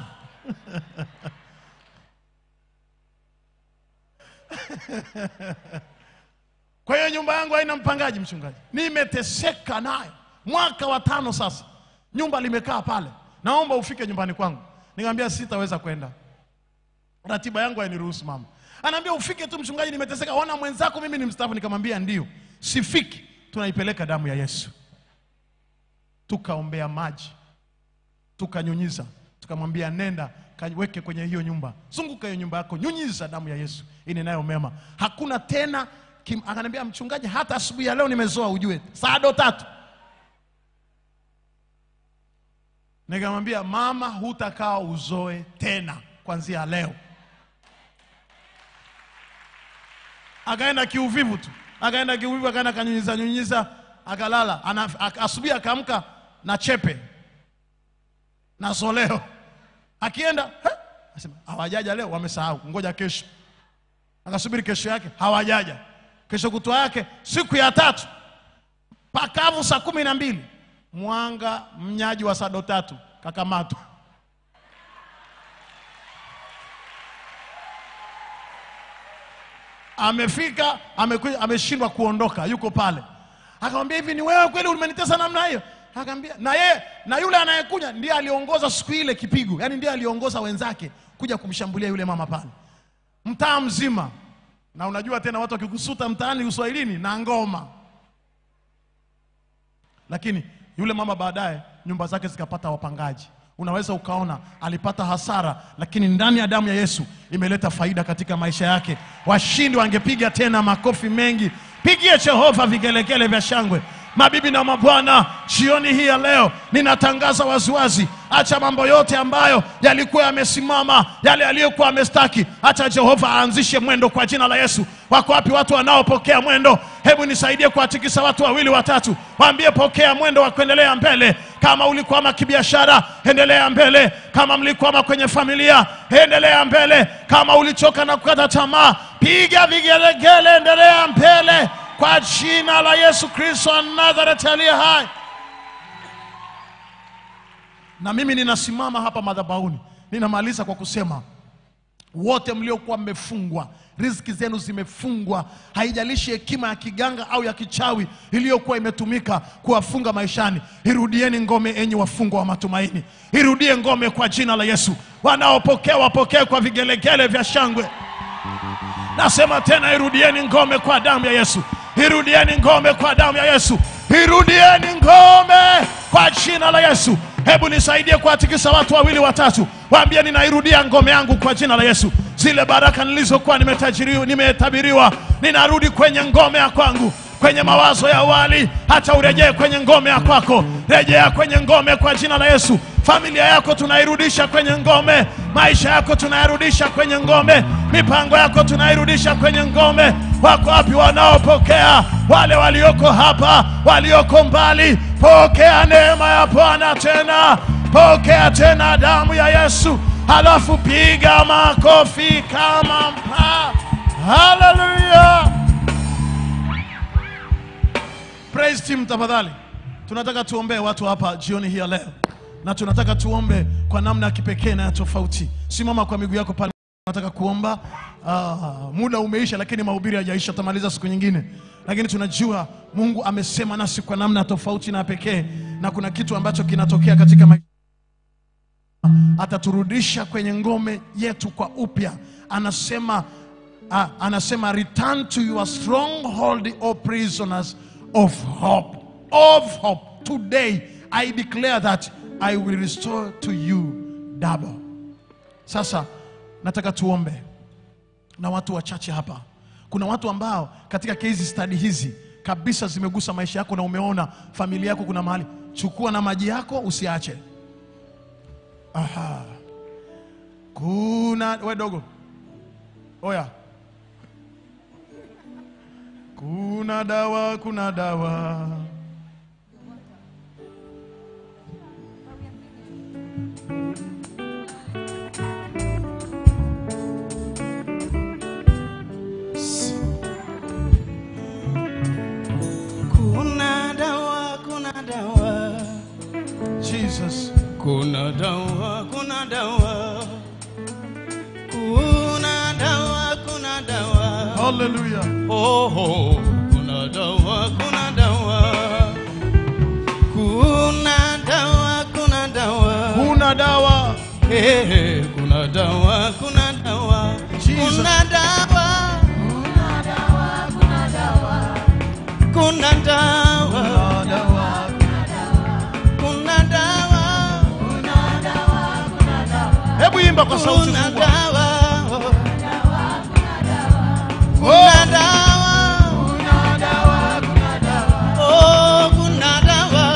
kwa hiyo nyumba yangu haina mpangaji mchungaji nimeteseka nayo mwaka wa tano sasa nyumba limekaa pale naomba ufike nyumbani kwangu nikamwambia sitaweza kwenda ratiba yangu hainiruhusu mama anaambia ufike tu mchungaji nimeteseka ona mwenzako mimi ni mstaafu nikamwambia ndio sifiki tunaipeleka damu ya yesu tukaombea maji tukanyunyiza tukamwambia nenda kaweke kwenye hiyo nyumba zunguka hiyo nyumba yako nyunyiza damu ya yesu inenayo mema hakuna tena kim, akaniambia mchungaji hata asubuhi ya leo nimezoa ujue sado tatu nikamwambia mama hutakaa uzoe tena kuanzia leo akaenda kiuvivu tu akaenda kiuvivu akaenda akanyunyiza nyunyiza akalala Ana- ak- asubuhi akaamka na chepe na soleo akienda "He?" asema hawajaja leo wamesahau ngoja kesho akasubiri kesho yake hawajaja kesho kutwa yake siku ya tatu pakavu saa kumi na mbili mwanga mnyaji wa sado tatu kakamatwa amefika amekuja ameshindwa kuondoka yuko pale akamwambia hivi ni wewe kweli umenitesa namna hiyo akamwambia na ye na yule anayekuja ndiye aliongoza siku ile kipigo yani ndiye aliongoza wenzake kuja kumshambulia yule mama pale mtaa mzima na unajua tena watu wakikusuta mtaani uswahilini na ngoma lakini yule mama baadaye nyumba zake zikapata wapangaji unaweza ukaona alipata hasara, lakini ndani ya damu ya Yesu imeleta faida katika maisha yake. Washindi wangepiga tena makofi mengi. Pigie Jehova vigelegele vya shangwe. Mabibi na mabwana, jioni hii ya leo ninatangaza waziwazi, acha mambo yote ambayo yalikuwa yamesimama, yale yaliyokuwa yamestaki, acha Jehova aanzishe mwendo kwa jina la Yesu. Wako wapi watu wanaopokea mwendo? Hebu nisaidie kuwatikisa watu wawili watatu, waambie pokea mwendo wa kuendelea mbele. Kama ulikwama kibiashara, endelea mbele. Kama mlikwama kwenye familia, endelea mbele. Kama ulichoka na kukata tamaa, piga vigelegele, endelea mbele kwa jina la Yesu Kristo wa Nazareti aliye hai. Na mimi ninasimama hapa madhabahuni, ninamaliza kwa kusema wote mliokuwa mmefungwa, riziki zenu zimefungwa, haijalishi hekima ya kiganga au ya kichawi iliyokuwa imetumika kuwafunga maishani, irudieni ngome, enyi wafungwa wa matumaini, irudie ngome kwa jina la Yesu. Wanaopokea wapokee kwa vigelegele vya shangwe. Nasema tena, irudieni ngome kwa damu ya Yesu, irudieni ngome kwa damu ya Yesu, irudieni ngome kwa jina la Yesu. Hebu nisaidie kuwatikisa watu wawili watatu, waambie ninairudia ngome yangu kwa jina la Yesu. Zile baraka nilizokuwa nimetajiriwa, nimetabiriwa, ninarudi kwenye ngome ya kwangu kwenye mawazo ya awali, hata urejee kwenye ngome ya kwako. Rejea kwenye ngome kwa jina la Yesu. Familia yako tunairudisha kwenye ngome, maisha yako tunayarudisha kwenye ngome, mipango yako tunairudisha kwenye ngome. Wako wapi wanaopokea? Wale walioko hapa, walioko mbali, pokea neema ya Bwana tena, pokea tena damu ya Yesu, halafu piga makofi kama mpa. Haleluya! Praise team tafadhali. Tunataka tuombee watu hapa jioni hii ya leo, na tunataka tuombe kwa namna ya kipekee na ya tofauti. Simama kwa miguu yako pale. Nataka kuomba. Ah, muda umeisha, lakini mahubiri hajaisha, tutamaliza siku nyingine, lakini tunajua Mungu amesema nasi kwa namna tofauti na pekee, na kuna kitu ambacho kinatokea katika maisha ataturudisha kwenye ngome yetu kwa upya. Anasema ah, anasema return to your stronghold, O prisoners of hope. Of hope. Today I declare that I will restore to you double. Sasa nataka tuombe na watu wachache hapa. Kuna watu ambao katika case study hizi kabisa zimegusa maisha yako na umeona familia yako kuna mahali. Chukua na maji yako usiache. Aha. Kuna we dogo, oya, kuna dawa, kuna dawa.
Kuna dawa, kuna dawa,
Jesus.
kuna dawa, kuna dawa, kuna dawa, kuna dawa.
Hallelujah.
Oh, oh, kuna dawa, kuna dawa, kuna dawa, kuna dawa.
Kuna dawa.
Hey, hey, kuna dawa, kuna dawa,
Jesus.
kuna dawa, kuna dawa, kuna dawa.
Hebu imba kwa sauti
Kuna
kubwa.
dawa. Kuna dawa. Oh, kuna dawa.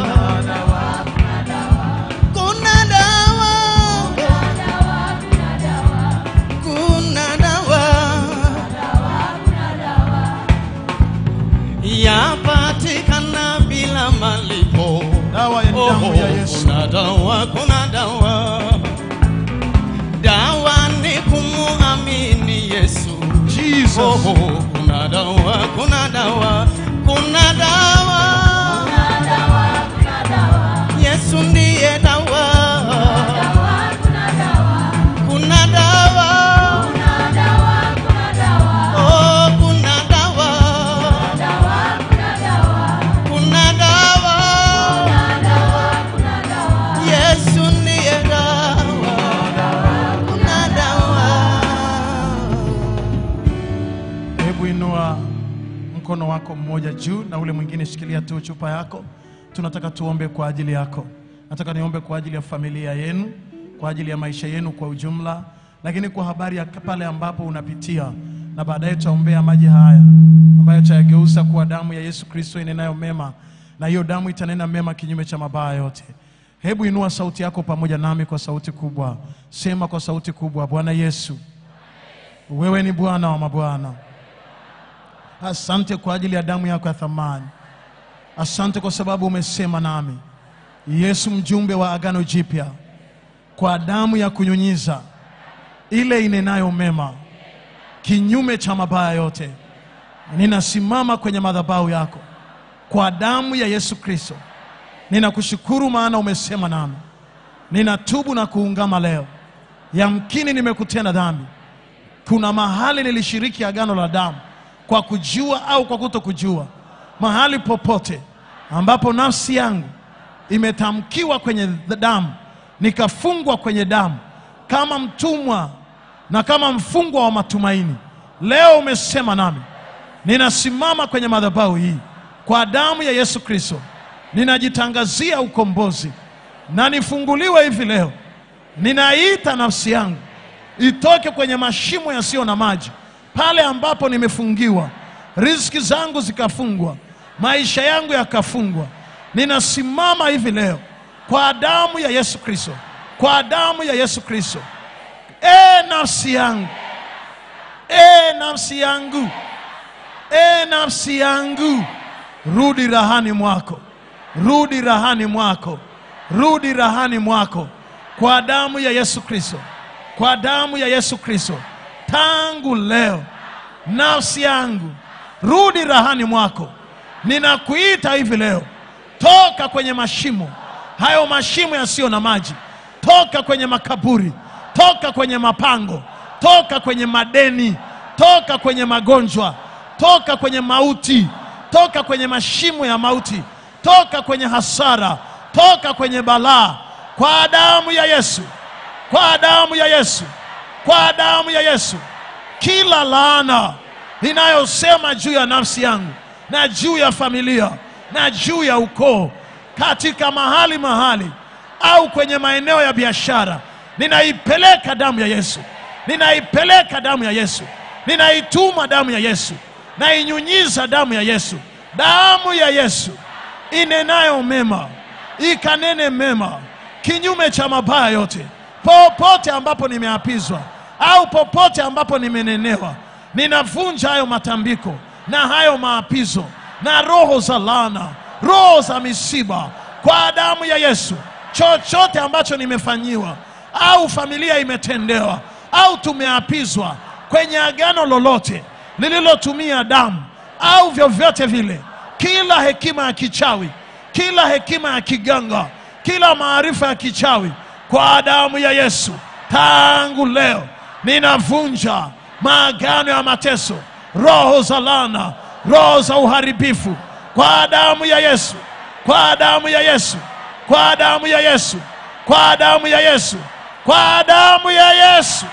Kuna dawa. Kuna dawa. Yapatikana bila malipo.
Dawa ya damu ya Yesu.
Kuna dawa, kuna dawa. Dawa ni kumuamini Yesu.
Jesus.
Oh, oh, kuna dawa, kuna dawa, kuna dawa. Yesu ndiye dawa. Kuna dawa. Oh, kuna dawa. Kuna dawa. Yesu ndiye dawa. Kuna dawa.
Hebu inua mkono wako mmoja juu na ule mwingine shikilia tu chupa yako. Tunataka tuombe kwa ajili yako. Nataka niombe kwa ajili ya familia yenu, kwa ajili ya maisha yenu kwa ujumla, lakini kwa habari ya pale ambapo unapitia, na baadaye tutaombea maji haya ambayo tutayageuza kuwa damu ya Yesu Kristo inenayo mema, na hiyo damu itanena mema kinyume cha mabaya yote. Hebu inua sauti yako pamoja nami kwa sauti kubwa, sema kwa sauti kubwa, Bwana Yesu, wewe ni Bwana wa mabwana. Asante kwa ajili ya damu yako ya thamani. Asante kwa sababu umesema nami, Yesu, mjumbe wa agano jipya, kwa damu ya kunyunyiza ile inenayo mema kinyume cha mabaya yote. Ninasimama kwenye madhabahu yako kwa damu ya Yesu Kristo. Ninakushukuru maana umesema nami. Ninatubu na kuungama leo. Yamkini nimekutenda dhambi. Kuna mahali nilishiriki agano la damu kwa kujua au kwa kutokujua. Mahali popote ambapo nafsi yangu imetamkiwa kwenye damu, nikafungwa kwenye damu kama mtumwa na kama mfungwa wa matumaini, leo umesema nami. Ninasimama kwenye madhabahu hii kwa damu ya Yesu Kristo, ninajitangazia ukombozi na nifunguliwe hivi leo. Ninaita nafsi yangu itoke kwenye mashimo yasiyo na maji, pale ambapo nimefungiwa, riziki zangu zikafungwa, maisha yangu yakafungwa. Ninasimama hivi leo kwa damu ya Yesu Kristo, kwa damu ya Yesu Kristo. E nafsi yangu, e nafsi yangu, e nafsi yangu, rudi rahani mwako, rudi rahani mwako, rudi rahani mwako, kwa damu ya Yesu Kristo, kwa damu ya Yesu Kristo. Tangu leo, nafsi yangu, rudi rahani mwako. Ninakuita hivi leo, toka kwenye mashimo hayo, mashimo yasiyo na maji, toka kwenye makaburi, toka kwenye mapango, toka kwenye madeni, toka kwenye magonjwa, toka kwenye mauti, toka kwenye mashimo ya mauti, toka kwenye hasara, toka kwenye balaa, kwa damu ya Yesu, kwa damu ya Yesu, kwa damu ya Yesu. Kila laana inayosema juu ya nafsi yangu na juu ya familia na juu ya ukoo, katika mahali mahali au kwenye maeneo ya biashara, ninaipeleka damu ya Yesu, ninaipeleka damu ya Yesu, ninaituma damu ya Yesu, nainyunyiza damu ya Yesu, damu ya Yesu inenayo mema, ikanene mema kinyume cha mabaya yote, popote ambapo nimeapizwa au popote ambapo nimenenewa, ninavunja hayo matambiko na hayo maapizo na roho za laana, roho za misiba kwa damu ya Yesu. Chochote ambacho nimefanyiwa au familia imetendewa au tumeapizwa kwenye agano lolote lililotumia damu au vyovyote vile, kila hekima ya kichawi, kila hekima ya kiganga, kila maarifa ya kichawi, kwa damu ya Yesu, tangu leo ninavunja maagano ya mateso, roho za laana, roho za uharibifu, kwa damu ya Yesu, kwa damu ya Yesu, kwa damu ya Yesu, kwa damu ya Yesu, kwa damu ya Yesu.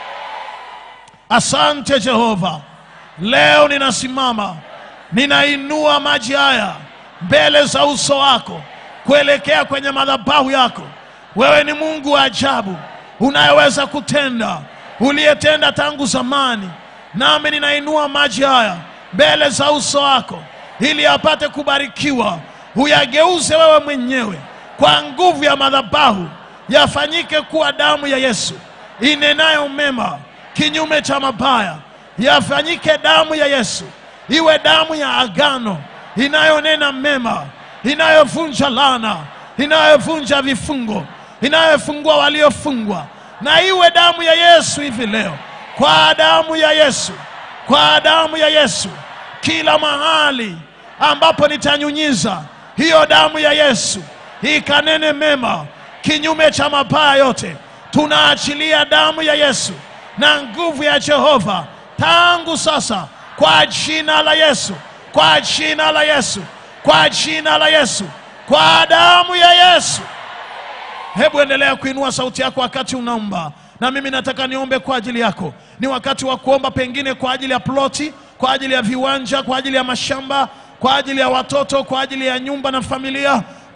Asante Jehova, leo ninasimama, ninainua maji haya mbele za uso wako kuelekea kwenye madhabahu yako. Wewe ni Mungu wa ajabu unayeweza kutenda, uliyetenda tangu zamani. Nami ninainua maji haya mbele za uso wako ili apate kubarikiwa, uyageuze wewe mwenyewe kwa nguvu ya madhabahu, yafanyike kuwa damu ya Yesu inenayo mema kinyume cha mabaya, yafanyike damu ya Yesu iwe damu ya agano inayonena mema, inayovunja laana, inayovunja vifungo, inayofungua waliofungwa, na iwe damu ya Yesu hivi leo, kwa damu ya Yesu, kwa damu ya Yesu, kila mahali ambapo nitanyunyiza hiyo damu ya Yesu ikanene mema kinyume cha mabaya yote. Tunaachilia damu ya Yesu na nguvu ya Jehova tangu sasa, kwa jina la Yesu, kwa jina la Yesu, kwa jina la Yesu, kwa damu ya Yesu. Hebu endelea kuinua sauti yako wakati unaomba, na mimi nataka niombe kwa ajili yako. Ni wakati wa kuomba, pengine kwa ajili ya ploti, kwa ajili ya viwanja, kwa ajili ya mashamba, kwa ajili ya watoto, kwa ajili ya nyumba na familia,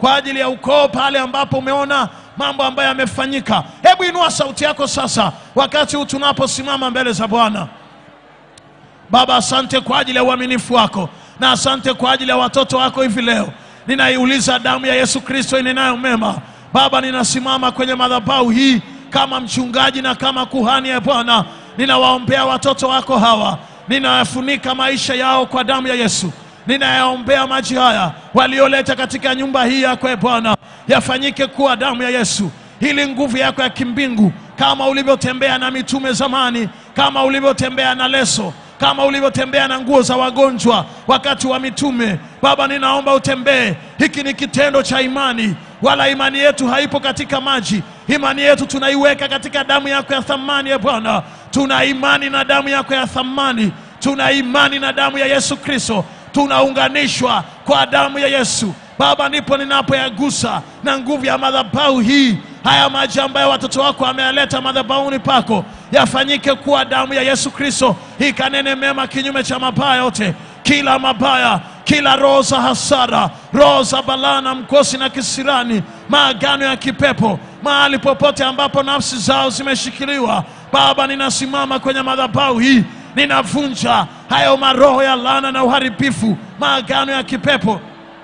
kwa ajili ya ukoo pale ambapo umeona mambo ambayo yamefanyika. Hebu inua sauti yako sasa, wakati huu tunaposimama mbele za Bwana. Baba, asante kwa ajili ya uaminifu wako na asante kwa ajili ya watoto wako hivi leo. Ninaiuliza damu ya Yesu Kristo inenayo mema. Baba, ninasimama kwenye madhabahu hii kama mchungaji na kama kuhani ya Bwana, ninawaombea watoto wako hawa, ninayafunika maisha yao kwa damu ya Yesu. Ninayaombea maji haya walioleta katika nyumba hii yako ya Bwana, yafanyike kuwa damu ya Yesu, ili nguvu yako ya kimbingu kama ulivyotembea na mitume zamani, kama ulivyotembea na leso kama ulivyotembea na nguo za wagonjwa wakati wa mitume. Baba, ninaomba utembee. Hiki ni kitendo cha imani, wala imani yetu haipo katika maji. Imani yetu tunaiweka katika damu yako ya thamani, ya Bwana. Tuna imani na damu yako ya thamani, tuna imani na damu ya Yesu Kristo, tunaunganishwa kwa damu ya Yesu. Baba, ndipo ninapoyagusa na nguvu ya madhabahu hii haya maji ambayo watoto wako wameyaleta madhabahuni pako yafanyike kuwa damu ya Yesu Kristo, ikanene mema kinyume cha mabaya yote, kila mabaya, kila roho za hasara, roho za balaa na mkosi na kisirani, maagano ya kipepo, mahali popote ambapo nafsi zao zimeshikiliwa. Baba, ninasimama kwenye madhabahu hii, ninavunja hayo maroho ya laana na uharibifu, maagano ya kipepo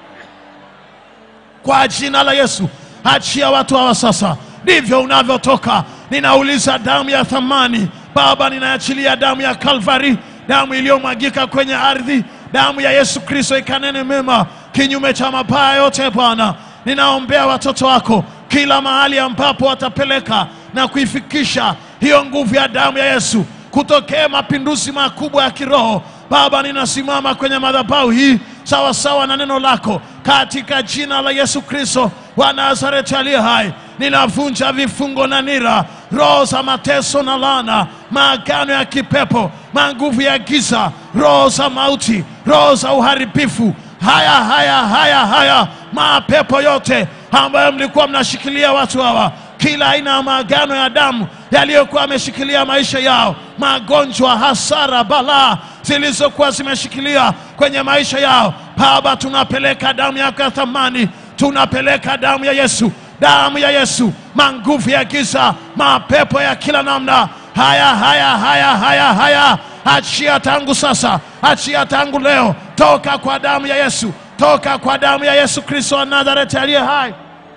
kwa jina la Yesu. Achia watu hawa sasa, ndivyo unavyotoka. Ninauliza damu ya thamani Baba, ninaachilia damu ya Kalvari, damu iliyomwagika kwenye ardhi, damu ya Yesu Kristo ikanene mema kinyume cha mabaya yote. Bwana, ninaombea watoto wako kila mahali ambapo watapeleka na kuifikisha hiyo nguvu ya damu ya Yesu, kutokee mapinduzi makubwa ya kiroho. Baba, ninasimama kwenye madhabahu hii sawa sawa na neno lako, katika jina la Yesu Kristo wa Nazareti aliye hai, ninavunja vifungo na nira, roho za mateso na laana, maagano ya kipepo, manguvu ya giza, roho za mauti, roho za uharibifu, haya haya haya haya, mapepo yote ambayo mlikuwa mnashikilia watu hawa kila aina ya maagano ya damu yaliyokuwa yameshikilia maisha yao, magonjwa, hasara, balaa zilizokuwa zimeshikilia kwenye maisha yao. Baba, tunapeleka damu yako ya thamani, tunapeleka damu ya Yesu, damu ya Yesu, manguvu ya giza, mapepo ya kila namna, haya haya haya haya haya, achia tangu sasa, achia tangu leo, toka kwa damu ya Yesu, toka kwa damu ya Yesu Kristo wa Nazareti aliye hai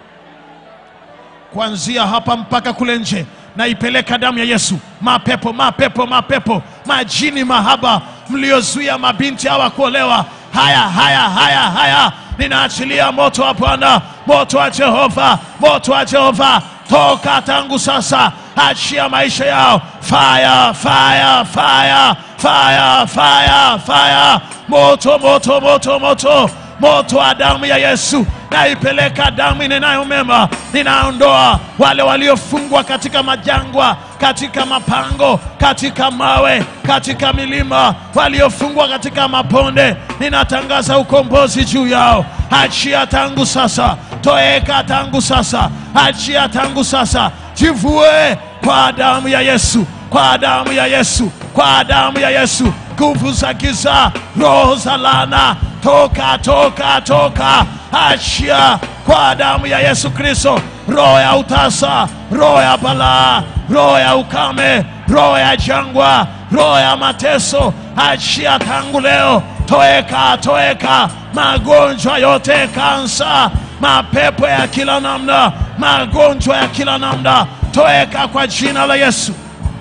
kuanzia hapa mpaka kule nje, naipeleka damu ya Yesu. Mapepo, mapepo, mapepo, majini mahaba mliozuia mabinti hawa kuolewa, haya haya haya haya, ninaachilia moto wa Bwana, moto wa Jehova, moto wa Jehova, toka tangu sasa, achia maisha yao, fire, fire, fire, fire, fire, fire, moto, moto, moto, moto moto wa damu ya Yesu, naipeleka damu inenayo mema. Ninaondoa wale waliofungwa katika majangwa, katika mapango, katika mawe, katika milima, waliofungwa katika maponde. Ninatangaza ukombozi juu yao. Achia tangu sasa, toeka tangu sasa, achia tangu sasa, jivue kwa damu ya Yesu, kwa damu ya Yesu, kwa damu ya Yesu, nguvu za giza, roho za laana toka toka toka, achia kwa damu ya Yesu Kristo, roho ya utasa, roho ya balaa, roho ya ukame, roho ya jangwa, roho ya mateso, achia tangu leo, toeka toeka, magonjwa yote, kansa, mapepo ya kila namna, magonjwa ya kila namna, toeka kwa jina la Yesu.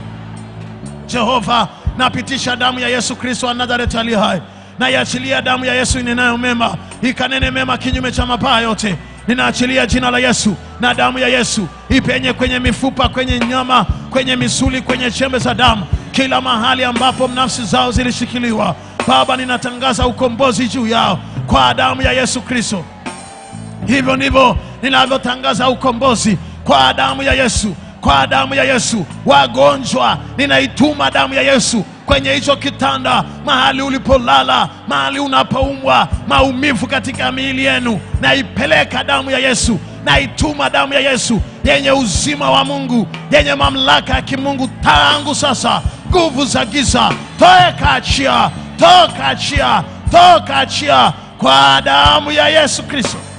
Jehova, napitisha damu ya Yesu Kristo wa Nazareti aliye hai naiachilia damu ya Yesu inenayo mema, ikanene mema kinyume cha mabaya yote. Ninaachilia jina la Yesu na damu ya Yesu ipenye kwenye mifupa, kwenye nyama, kwenye misuli, kwenye chembe za damu, kila mahali ambapo nafsi zao zilishikiliwa. Baba, ninatangaza ukombozi juu yao kwa damu ya Yesu Kristo. Hivyo ndivyo ninavyotangaza ukombozi kwa damu ya Yesu, kwa damu ya Yesu. Wagonjwa, ninaituma damu ya Yesu kwenye hicho kitanda, mahali ulipolala, mahali unapoumwa, maumivu katika miili yenu, naipeleka damu ya Yesu, naituma damu ya Yesu yenye uzima wa Mungu, yenye mamlaka ya kimungu tangu sasa. Nguvu za giza, toka, achia, toka, achia, toka, achia kwa damu ya Yesu Kristo.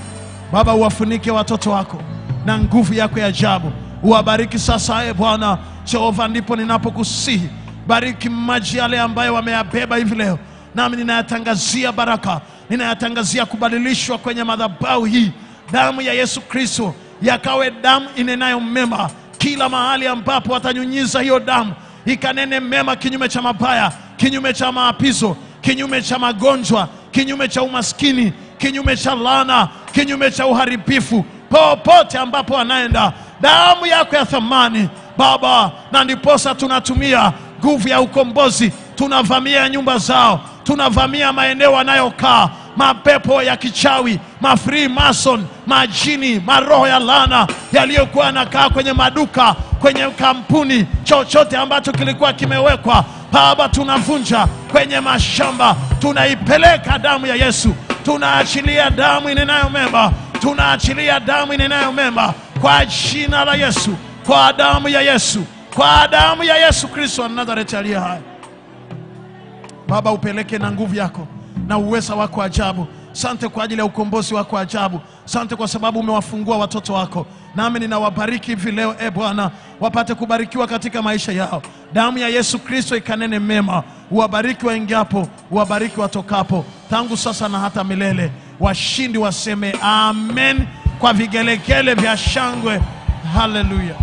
Baba, uwafunike watoto wako na nguvu yako ya ajabu, uwabariki sasa. E Bwana Jehova, ndipo ninapokusihi bariki maji yale ambayo wameyabeba hivi leo, nami ninayatangazia baraka, ninayatangazia kubadilishwa kwenye madhabahu hii. Damu ya Yesu Kristo yakawe damu inenayo mema kila mahali ambapo watanyunyiza hiyo damu, ikanene mema kinyume cha mabaya, kinyume cha maapizo, kinyume cha magonjwa, kinyume cha umaskini, kinyume cha laana, kinyume cha uharibifu, popote ambapo wanaenda, damu yako ya thamani Baba, na ndiposa tunatumia nguvu ya ukombozi, tunavamia nyumba zao, tunavamia maeneo wanayokaa, mapepo ya kichawi, mafree mason, majini, maroho ya laana yaliyokuwa yanakaa kwenye maduka, kwenye kampuni, chochote ambacho kilikuwa kimewekwa Baba, tunavunja kwenye mashamba, tunaipeleka damu ya Yesu, tunaachilia damu inenayo mema, tunaachilia damu inenayo mema kwa jina la Yesu, kwa damu ya Yesu, kwa damu ya Yesu Kristo wa Nazareti aliye hai. Baba, upeleke na nguvu yako na uweza wako ajabu. Sante kwa ajili ya ukombozi wako ajabu. Sante kwa sababu umewafungua watoto wako, nami ninawabariki hivi leo. E Bwana, wapate kubarikiwa katika maisha yao. Damu ya Yesu Kristo ikanene mema, uwabariki waingiapo, uwabariki watokapo, tangu sasa na hata milele. Washindi waseme amen kwa vigelegele vya shangwe. Haleluya.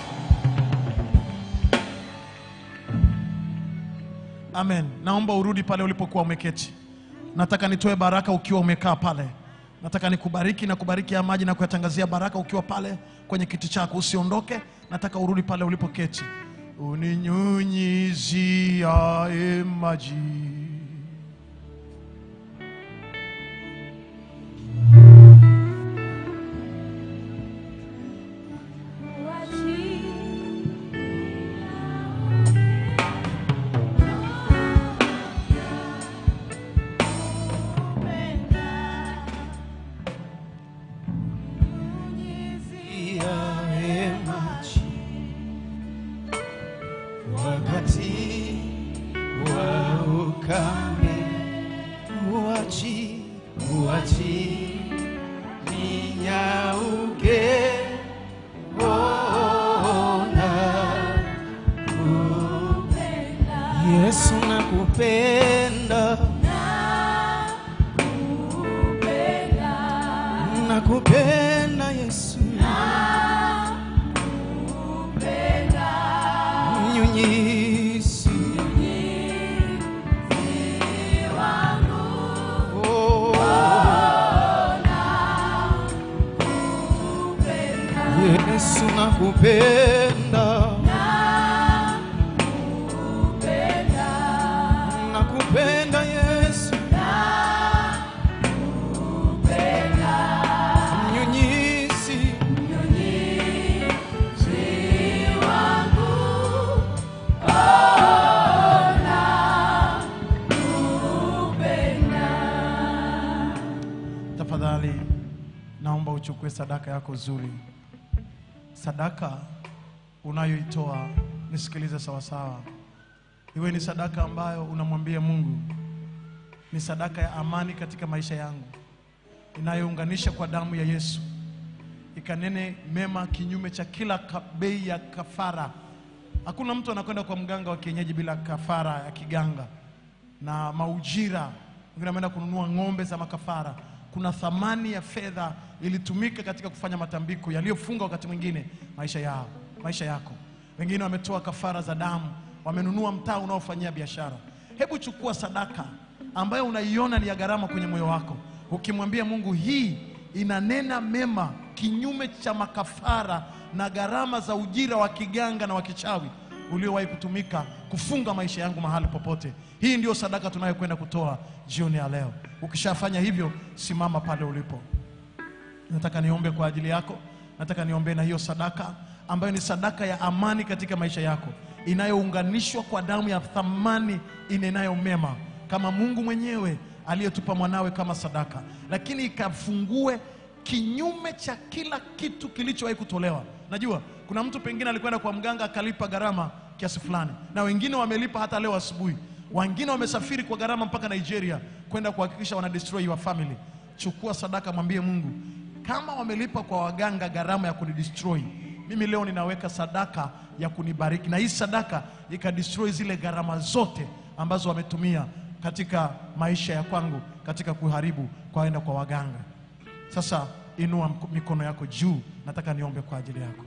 Amen. Naomba urudi pale ulipokuwa umeketi. Nataka nitoe baraka ukiwa umekaa pale. Nataka nikubariki na kubariki ya maji na kuyatangazia baraka ukiwa pale kwenye kiti chako. Usiondoke, nataka urudi pale ulipoketi. Uninyunyiziae maji
Yawe maji wakati wa ukame, uachi uachi ninyauke, ona Yesu nakupenda, nakupenda Yesu, mnyunyizi Oh. Yesu nakupenda, nakupenda Yesu, mnyunyizi
Tafadhali naomba uchukue sadaka yako nzuri. Sadaka unayoitoa nisikilize sawasawa, iwe ni sadaka ambayo unamwambia Mungu, ni sadaka ya amani katika maisha yangu, inayounganisha kwa damu ya Yesu, ikanene mema kinyume cha kila ka- bei ya kafara. Hakuna mtu anakwenda kwa mganga wa kienyeji bila kafara ya kiganga na maujira. Wengine wameenda kununua ng'ombe za makafara. Kuna thamani ya fedha ilitumika katika kufanya matambiko yaliyofunga wakati mwingine maisha yao, maisha yako. Wengine wametoa kafara za damu, wamenunua mtaa unaofanyia biashara. Hebu chukua sadaka ambayo unaiona ni ya gharama kwenye moyo wako, ukimwambia Mungu, hii inanena mema kinyume cha makafara na gharama za ujira wa kiganga na wa kichawi uliowahi kutumika kufunga maisha yangu mahali popote. Hii ndio sadaka tunayokwenda kutoa jioni ya leo. Ukishafanya hivyo, simama pale ulipo. Nataka niombe kwa ajili yako, nataka niombe na hiyo sadaka ambayo ni sadaka ya amani katika maisha yako, inayounganishwa kwa damu ya thamani inenayo mema, kama Mungu mwenyewe aliyetupa mwanawe kama sadaka, lakini ikafungue kinyume cha kila kitu kilichowahi kutolewa. Najua kuna mtu pengine alikwenda kwa mganga akalipa gharama kiasi fulani, na wengine wamelipa hata leo asubuhi, wengine wamesafiri kwa gharama mpaka Nigeria kwenda kuhakikisha wana destroy your family. Chukua sadaka, mwambie Mungu, kama wamelipa kwa waganga gharama ya kunidestroy, mimi leo ninaweka sadaka ya kunibariki, na hii sadaka ikadestroy zile gharama zote ambazo wametumia katika maisha ya kwangu, katika kuharibu kwaenda kwa waganga. Sasa inua mk- mikono yako juu, nataka niombe kwa ajili yako.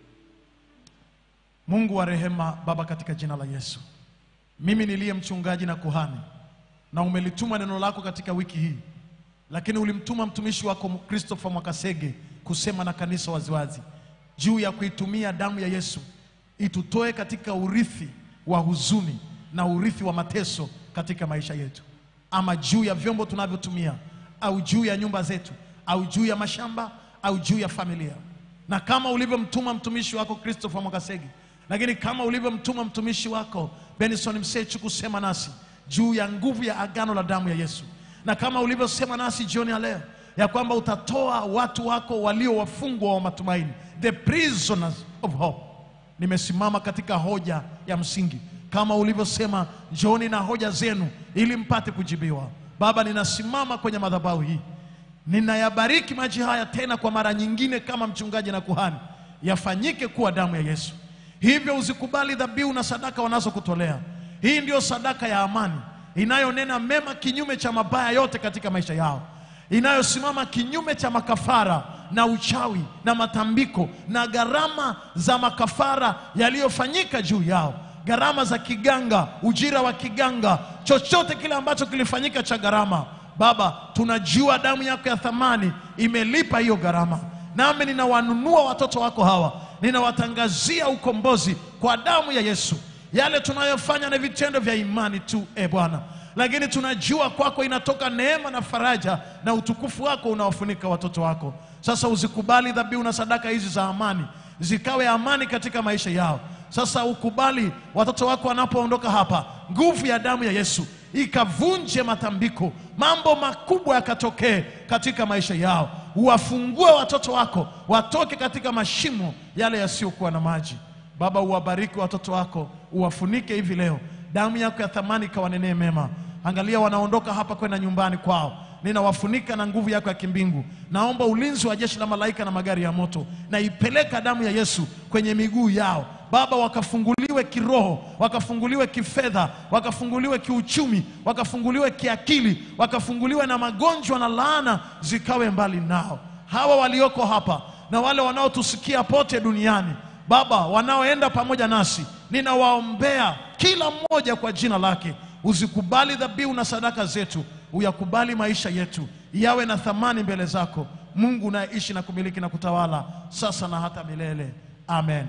Mungu wa rehema, Baba, katika jina la Yesu, mimi niliye mchungaji na kuhani, na umelituma neno lako katika wiki hii, lakini ulimtuma mtumishi wako Christopher Mwakasege kusema na kanisa waziwazi juu ya kuitumia damu ya Yesu itutoe katika urithi wa huzuni na urithi wa mateso katika maisha yetu, ama juu ya vyombo tunavyotumia, au juu ya nyumba zetu, au juu ya mashamba, au juu ya familia na kama ulivyomtuma mtumishi wako Christopher Mwakasege, lakini kama ulivyomtuma mtumishi wako Benson Msechu kusema nasi juu ya nguvu ya agano la damu ya Yesu, na kama ulivyosema nasi jioni ya leo ya kwamba utatoa watu wako walio wafungwa wa matumaini, the prisoners of hope. Nimesimama katika hoja ya msingi kama ulivyosema, njooni na hoja zenu ili mpate kujibiwa. Baba, ninasimama kwenye madhabahu hii ninayabariki maji haya tena kwa mara nyingine kama mchungaji na kuhani, yafanyike kuwa damu ya Yesu. Hivyo uzikubali dhabihu na sadaka wanazokutolea. Hii ndiyo sadaka ya amani inayonena mema kinyume cha mabaya yote katika maisha yao, inayosimama kinyume cha makafara na uchawi na matambiko na gharama za makafara yaliyofanyika juu yao gharama za kiganga, ujira wa kiganga, chochote kile ambacho kilifanyika cha gharama. Baba, tunajua damu yako ya thamani imelipa hiyo gharama, nami ninawanunua watoto wako hawa, ninawatangazia ukombozi kwa damu ya Yesu. Yale tunayofanya ni vitendo vya imani tu, e Bwana, lakini tunajua kwako inatoka neema na faraja, na utukufu wako unawafunika watoto wako. Sasa uzikubali dhabihu na sadaka hizi za amani, zikawe amani katika maisha yao. Sasa ukubali watoto wako wanapoondoka hapa, nguvu ya damu ya Yesu ikavunje matambiko, mambo makubwa yakatokee katika maisha yao. Uwafungue watoto wako watoke katika mashimo yale yasiyokuwa na maji. Baba, uwabariki watoto wako, uwafunike hivi leo, damu yako ya thamani ikawanenee mema. Angalia, wanaondoka hapa kwenda nyumbani kwao, ninawafunika na nguvu yako ya kimbingu. Naomba ulinzi wa jeshi la malaika na magari ya moto, na ipeleka damu ya Yesu kwenye miguu yao Baba, wakafunguliwe kiroho, wakafunguliwe kifedha, wakafunguliwe kiuchumi, wakafunguliwe kiakili, wakafunguliwe na magonjwa na laana zikawe mbali nao. Hawa walioko hapa na wale wanaotusikia pote duniani, Baba, wanaoenda pamoja nasi, ninawaombea kila mmoja kwa jina lake. Uzikubali dhabihu na sadaka zetu, uyakubali maisha yetu yawe na thamani mbele zako, Mungu unayeishi na kumiliki na kutawala sasa na hata milele. Amen.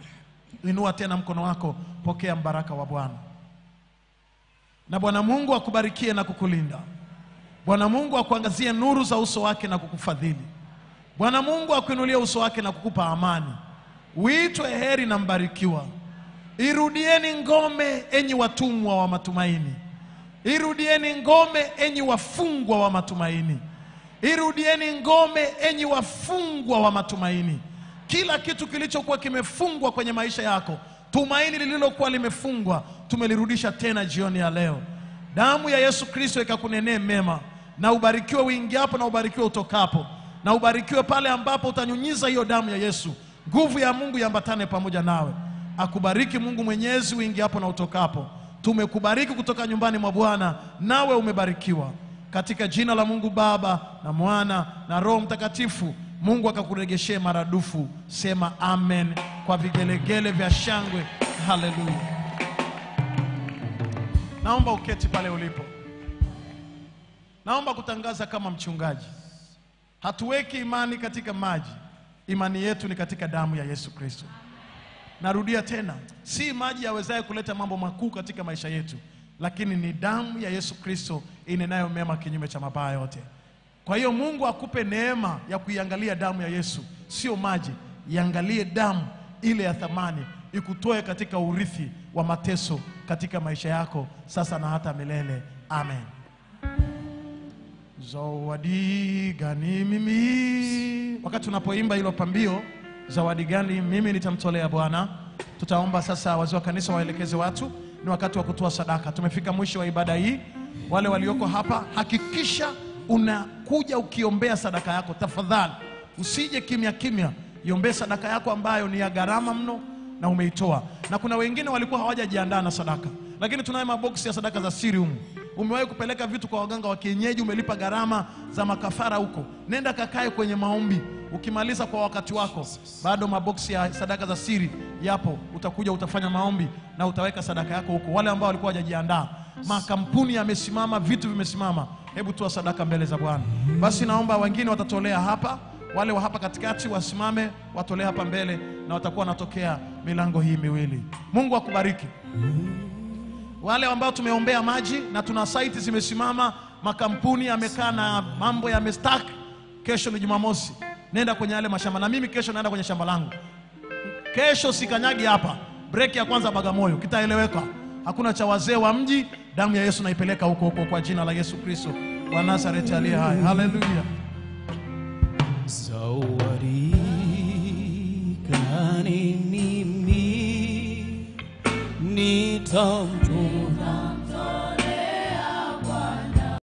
Inua tena mkono wako, pokea mbaraka wa Bwana. Na Bwana Mungu akubarikie na kukulinda. Bwana Mungu akuangazie nuru za uso wake na kukufadhili. Bwana Mungu akuinulie uso wake na kukupa amani. Uitwe heri na mbarikiwa. Irudieni ngome, enyi watumwa wa matumaini. Irudieni ngome, enyi wafungwa wa matumaini. Irudieni ngome, enyi wafungwa wa matumaini. Kila kitu kilichokuwa kimefungwa kwenye maisha yako, tumaini lililokuwa limefungwa, tumelirudisha tena jioni ya leo. Damu ya Yesu Kristo ikakunenee mema, na ubarikiwe uingiapo na ubarikiwe utokapo, na ubarikiwe pale ambapo utanyunyiza hiyo damu ya Yesu. Nguvu ya Mungu iambatane pamoja nawe. Akubariki Mungu Mwenyezi uingiapo na utokapo. Tumekubariki kutoka nyumbani mwa Bwana, nawe umebarikiwa katika jina la Mungu Baba na Mwana na Roho Mtakatifu. Mungu akakuregeshee maradufu. Sema amen kwa vigelegele vya shangwe. Haleluya! Naomba uketi pale ulipo. Naomba kutangaza kama mchungaji, hatuweki imani katika maji, imani yetu ni katika damu ya Yesu Kristo. Narudia tena, si maji yawezaye kuleta mambo makuu katika maisha yetu, lakini ni damu ya Yesu Kristo inenayo mema kinyume cha mabaya yote. Kwa hiyo Mungu akupe neema ya kuiangalia damu ya Yesu, sio maji. Iangalie damu ile ya thamani, ikutoe katika urithi wa mateso katika maisha yako sasa na hata milele. Amen. Zawadi gani mimi? Wakati tunapoimba hilo pambio, zawadi gani mimi nitamtolea Bwana, tutaomba sasa wazee wa kanisa waelekeze watu, ni wakati wa kutoa sadaka. Tumefika mwisho wa ibada hii. Wale walioko hapa, hakikisha unakuja ukiombea sadaka yako. Tafadhali usije kimya kimya, iombee sadaka yako ambayo ni ya gharama mno na umeitoa. Na kuna wengine walikuwa hawajajiandaa na sadaka, lakini tunayo maboksi ya sadaka za siri humu. Umewahi kupeleka vitu kwa waganga wa kienyeji, umelipa gharama za makafara huko, nenda kakae kwenye maombi. Ukimaliza kwa wakati wako, bado maboksi ya sadaka za siri yapo, utakuja utafanya maombi na utaweka sadaka yako huko. Wale ambao walikuwa hawajajiandaa, makampuni yamesimama, vitu vimesimama, hebu toa sadaka mbele za Bwana. Basi naomba wengine watatolea hapa, wale wa hapa katikati wasimame, watolee hapa mbele, na watakuwa wanatokea milango hii miwili. Mungu akubariki wale ambao tumeombea maji na tuna saiti zimesimama, makampuni yamekaa na mambo yamestak. Kesho ni Jumamosi, nenda kwenye yale mashamba, na mimi kesho naenda kwenye shamba langu. Kesho sikanyagi hapa, breki ya kwanza Bagamoyo, kitaeleweka. Hakuna cha wazee wa mji, damu ya Yesu naipeleka huko huko kwa jina la Yesu Kristo wa Nazareti aliye hai. Haleluya.
Zawadi gani mimi nitampa